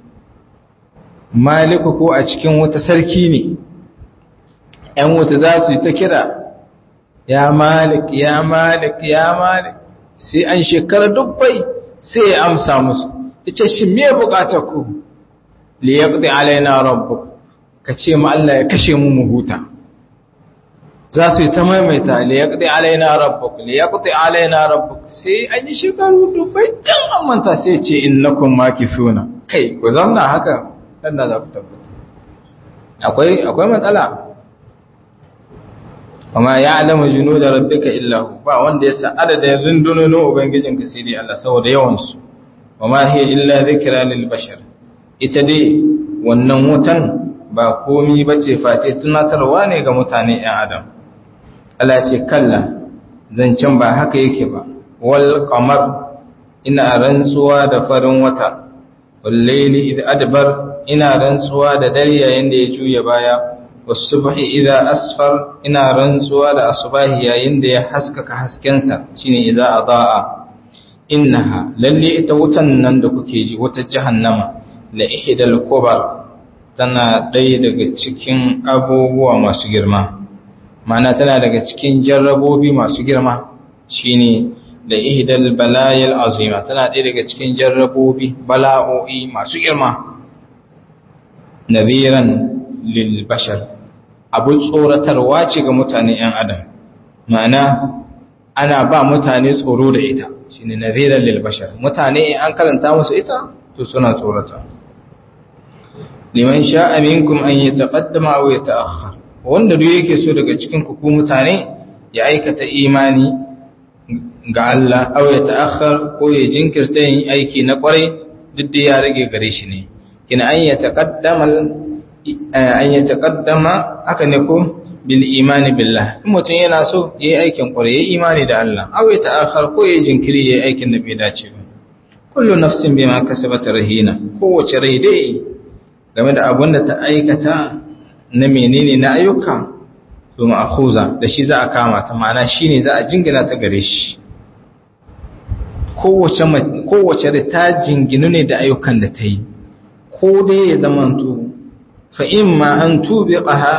maliku ko a cikin wuta sarki ne ƴan wuta za su yi ta kira ya malik ya malik ya malik sai an shekara dubbai sai ya amsa musu ita shi me bukatar ku li yaqdi alaina rabbuk kace mu Allah ya kashe mu mu huta za su yi ta maimaita li yaqdi alaina rabbuk li yaqdi alaina rabbuk sai an yi shekaru dubbai can amanta sai ce innakum makifuna kai ku zauna haka dan da za ku tabbata akwai akwai matsala amma ya alama junu da rabbika illahu ba wanda ya san adadin rundunonin ubangijinka sai dai Allah saboda yawansu wa ma hiya illa dhikra lil bashar ita dai wannan wutan ba komi bace face tunatarwa ne ga mutane ɗan adam Allah ce kalla zancen ba haka yake ba wal qamar ina rantsuwa da farin wata wal layli id adbar ina rantsuwa da dare yayin da ya juya baya wasubhi idza asfar ina rantsuwa da asubahi yayin da ya haskaka haskensa shine idza adaa innaha lalle ita wutan nan da kuke ji wata jahannama la ihdal kubar tana ɗaya daga cikin abubuwa masu girma mana tana daga cikin jarrabobi masu girma shine la ihdal balayil azima tana ɗaya daga cikin jarrabobi bala'o'i masu girma nadhiran lil bashar abin tsoratarwa ce ga mutane ‘yan adam ma'ana ana ba mutane tsoro da ita shi ne nazirar lilbashar mutane an karanta musu ita to suna tsorata liman sha aminkum an yi taƙaddama a ya ta'akhar wanda duk yake so daga cikin kuku mutane ya aikata imani ga Allah au ya ta'akhar ko ya jinkirta yin aiki na kwarai duk da ya rage gare shi ne kina an ya taƙaddama an yi taƙaddama aka ne ko bil imani billah in mutum yana so ya yi aikin ƙwarai ya yi imani da Allah aw ya ta'akhar ko ya jinkiri ya yi aikin da bai dace ba kullu nafsin bima kasabat rahina kowace rai dai game da abin da ta aikata na menene na ayyuka to ma'khuza da shi za a kama ta ma'ana shine za a jingina ta gare shi kowace kowace da ta jinginu ne da ayyukan da ta yi ko dai ya zamanto fa imma an tubiqaha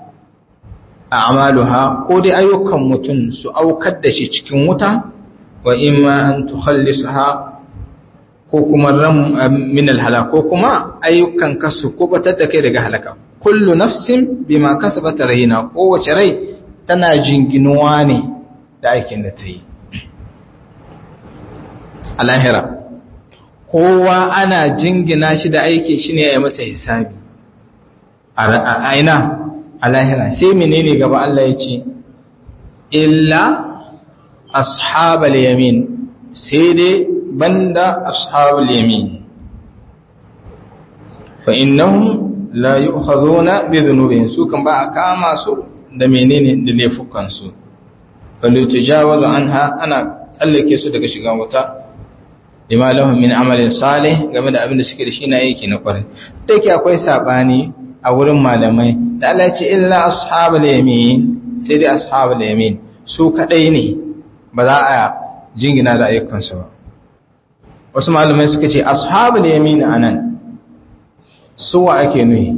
a'maluha ko dai ayyukan mutum su aukar da shi cikin wuta wa imma an tukhallisaha ko kuma ram min alhala ko kuma ayyukan kasu ko batar da kai daga halaka kullu nafsin bima kasabat rahina kowace rai tana jinginuwa ne da aikin da ta yi a lahira kowa ana jingina shi da aiki shi ne ya masa hisabi a aina a lahira sai menene gaba Allah ya ce illa ashabal yamin sai dai banda ashabul yamin fa innahum la yu'khadhuna bi dhunubihim su kan ba a kama su da menene da laifukan su balu tujawazu anha ana tsallake su daga shiga wuta lima lahum min amalin salih game da abin da suke da shi na yake na kwarai da yake akwai sabani a wurin malamai da Allah ya ce illa ashabul yamin sai dai ashabul yamin su kadai ne ba za a jingina da ayyukansu ba wasu malamai suka ce ashabul yamin anan suwa ake nuhi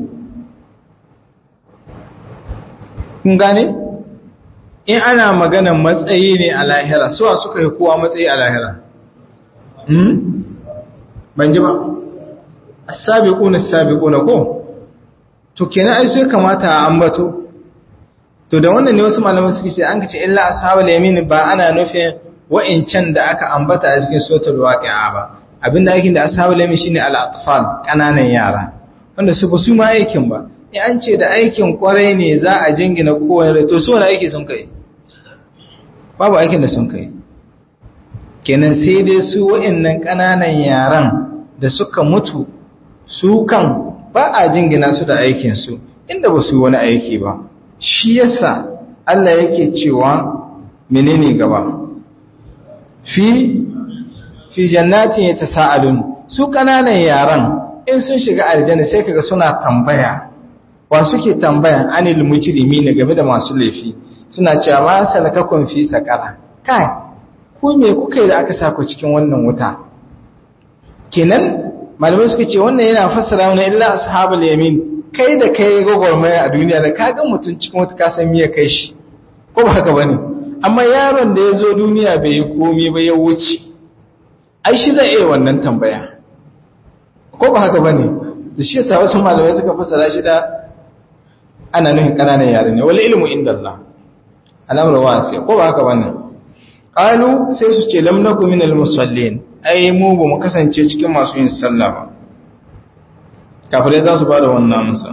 kun gane in ana magana matsayi ne a lahira suwa suka yi kowa matsayi a lahira hmm ban ji ba as-sabiquna as-sabiquna ko to kenan ai sai kamata a ambato to da wannan ne wasu malamai suke ce an kace illa ashabul yamin ba ana nufin wa'incan da aka ambata a cikin suratul waqi'a ba abinda aikin da ashabul yamin shine al-atfal kananan yara wanda su ba su ma aikin ba in an ce da aikin kwarai ne za a jingina kowane rai to su wani aiki sun kai babu aikin da sun kai kenan sai dai su wa'annan kananan yaran da suka mutu su kan ba a jingina su da aikinsu inda ba su wani aiki ba shi yasa Allah yake cewa menene gaba fi fi jannatin yatasaalun su kananan yaran in sun shiga aljanna sai kaga suna tambaya wa suke tambaya anil mujrimina game da masu laifi suna cewa ma salakakum fi saqara kai ku me kuka yi da aka sako cikin wannan wuta kenan malamai suka ce wannan yana fassara mana illa ashabul yamin kai da kai gogormaya a duniya da ka ga mutum cikin wata ka san miya kai shi ko ba haka bane amma yaron da ya zo duniya bai yi komai ba ya wuce ai shi zai iya wannan tambaya ko ba haka bane da shi yasa wasu malamai suka fassara shi da ana nufin kananan yare ne wal ilmu inda Allah al'amru wasi ko ba haka bane qalu sai su ce lam nakum minal musallin ai mu ba mu kasance cikin masu yin sallah ba kafirai za su ba da wannan amsa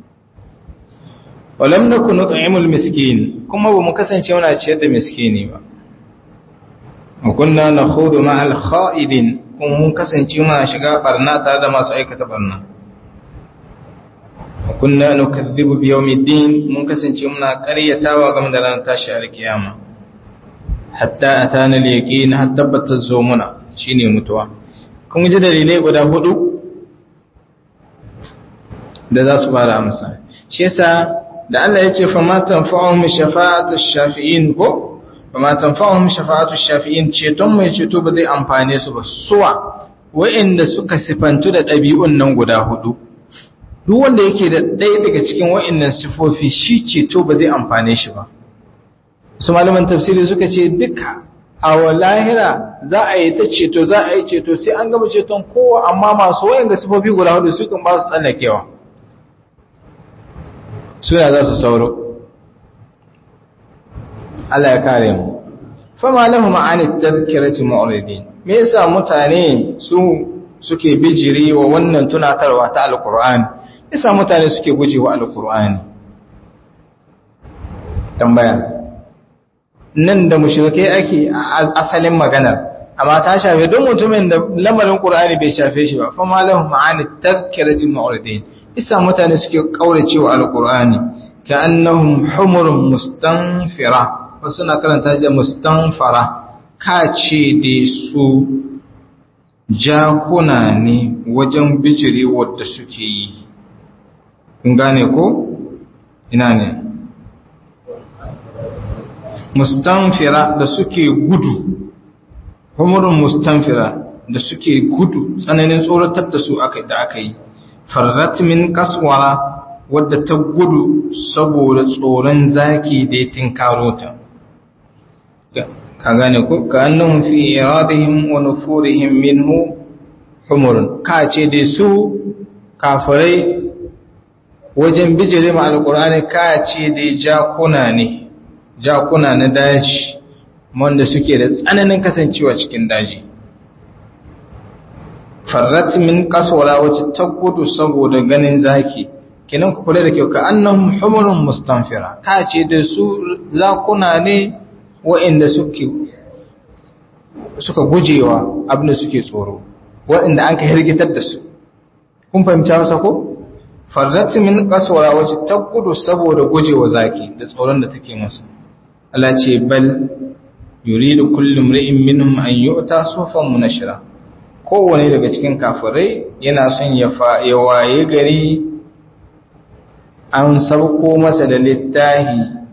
walam nakun nut'imul miskin kuma ba mu kasance muna ciyar da miskini ba wa kunna nakhudu ma'al kha'idin kuma mun kasance muna shiga barna tare da masu aikata barna wa kunna nukazzibu bi yawmiddin mun kasance muna ƙaryatawa game da ranar tashi alkiyama hatta atana al-yaqin hatta tabbata zo muna shine mutuwa kun ji dalilai guda hudu da za su fara amsa shi yasa da Allah ya ce fa ma tanfa'uhum shafa'atu shafi'in ko fa ma tanfa'uhum shafa'atu shafi'in ceton mai ceto ba zai amfane su ba suwa wa'inda suka sifantu da ɗabi'un nan guda hudu duk wanda yake da ɗaya daga cikin wa'innan sifofi shi ceto ba zai amfane shi ba su malaman tafsiri suka ce duka a lahira za a yi ta ceto za a yi ceto sai an gama ceton kowa amma masu wayan ga sifofi guda hudu su kan ba su tsallakewa suna za su sauro Allah ya kare mu fama lahu ma'ani tadhkirati mu'ridin me yasa mutane su suke bijiri wa wannan tunatarwa ta alqur'ani yasa mutane suke gujewa alqur'ani tambaya nan da mushrikai ake asalin maganar amma ta shafe don mutumin da lamarin qur'ani bai shafe shi ba fama lahu ma'ani tadhkirati mu'ridin isa mutane suke kauracewa alqur'ani ka'annahum humurun mustanfira wasu na karanta da mustanfara ka ce da su jakuna ne wajen bijiri wadda suke yi kun gane ko ina ne mustanfira da suke gudu humurun mustanfira da suke gudu tsananin tsoratar da su aka da aka yi farrat min kaswara wadda ta gudu saboda tsoron zaki da ya tinkaro ta ka gane ko ka annahum fi iradihim wa nufurihim minhu humurun ka ce dai su kafirai wajen bijire ma alqur'ani ka ce dai jakuna ne jakuna na daji wanda suke da tsananin kasancewa cikin daji farrat min kaswara wacce ta gudu saboda ganin zaki kenan ku kula da kyau ka annahum humurun mustanfira ka ce da su zakuna ne wa'inda suke suka gujewa abin da suke tsoro wa'inda an ka hirgitar da su kun fahimta wasa ko farrat min kaswara wacce ta gudu saboda gujewa zaki da tsoron da take masa Allah ce bal yuridu kullu imri'in minhum an yu'ta sufan munashira kowane daga cikin kafirai yana son ya ya waye gari an sauko masa da littahi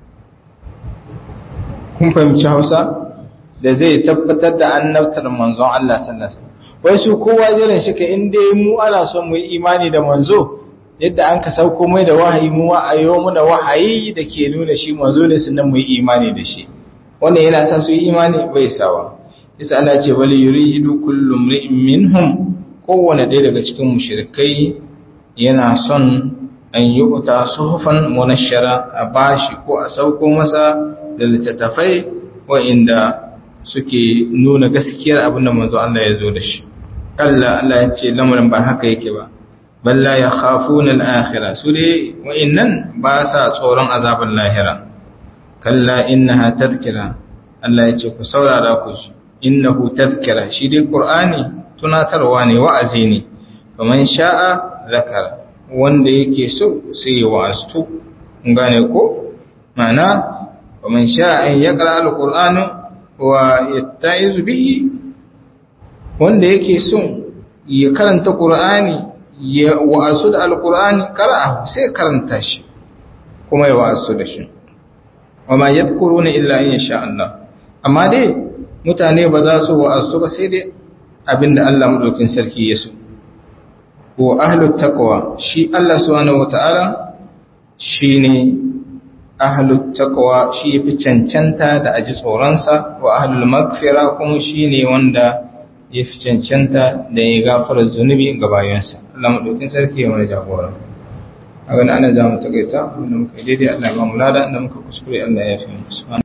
kun fahimci Hausa da zai tabbatar da annabtar manzon Allah sallallahu alaihi wasallam wai su kowa jiran shi ka inda mu ana son mu yi imani da manzo yadda an ka sauko mai da wahayi mu a yau muna wahayi da ke nuna shi manzo ne sannan mu yi imani da shi wannan yana sa su yi imani bai sawa yasa Allah ce wal yuridu kullu imri'in minhum kowanne ɗaya daga cikin mushrikai yana son an yi uta suhufan munashara a bashi ko a sauko masa da littattafai wa'inda suke nuna gaskiyar abin da manzo Allah ya zo da shi Allah Allah ya ce lamarin ba haka yake ba balla ya khafuna al-akhirah su dai wa'innan ba sa tsoron azabar lahira kalla innaha tadhkira Allah ya ce ku saurara ku ji innahu tadhkira shi dai qur'ani tunatarwa ne wa'azi ne faman sha'a zakara wanda yake so sai ya wa'astu gane ko mana faman sha'a an yaqra al-qur'ana wa yatta'izu bihi wanda yake so ya karanta qur'ani ya wa'asu da al-qur'ani qara'a sai karanta shi kuma ya wa'asu da shi wama yadhkuruna illa in sha Allah amma dai mutane ba za su wa'azu ba sai dai abinda Allah madaukin sarki ya so wa ahlut taqwa shi Allah subhanahu wataala shine ahlut taqwa shi yafi cancanta da aji tsoronsa wa ahlul maghfira kuma shine wanda yafi cancanta da ya gafara zunubi ga bayansa Allah madaukin sarki ya mana jagora a ganin ana za mu takaita wanda muka daidai Allah ba mu lada inda muka kuskure Allah ya fi musu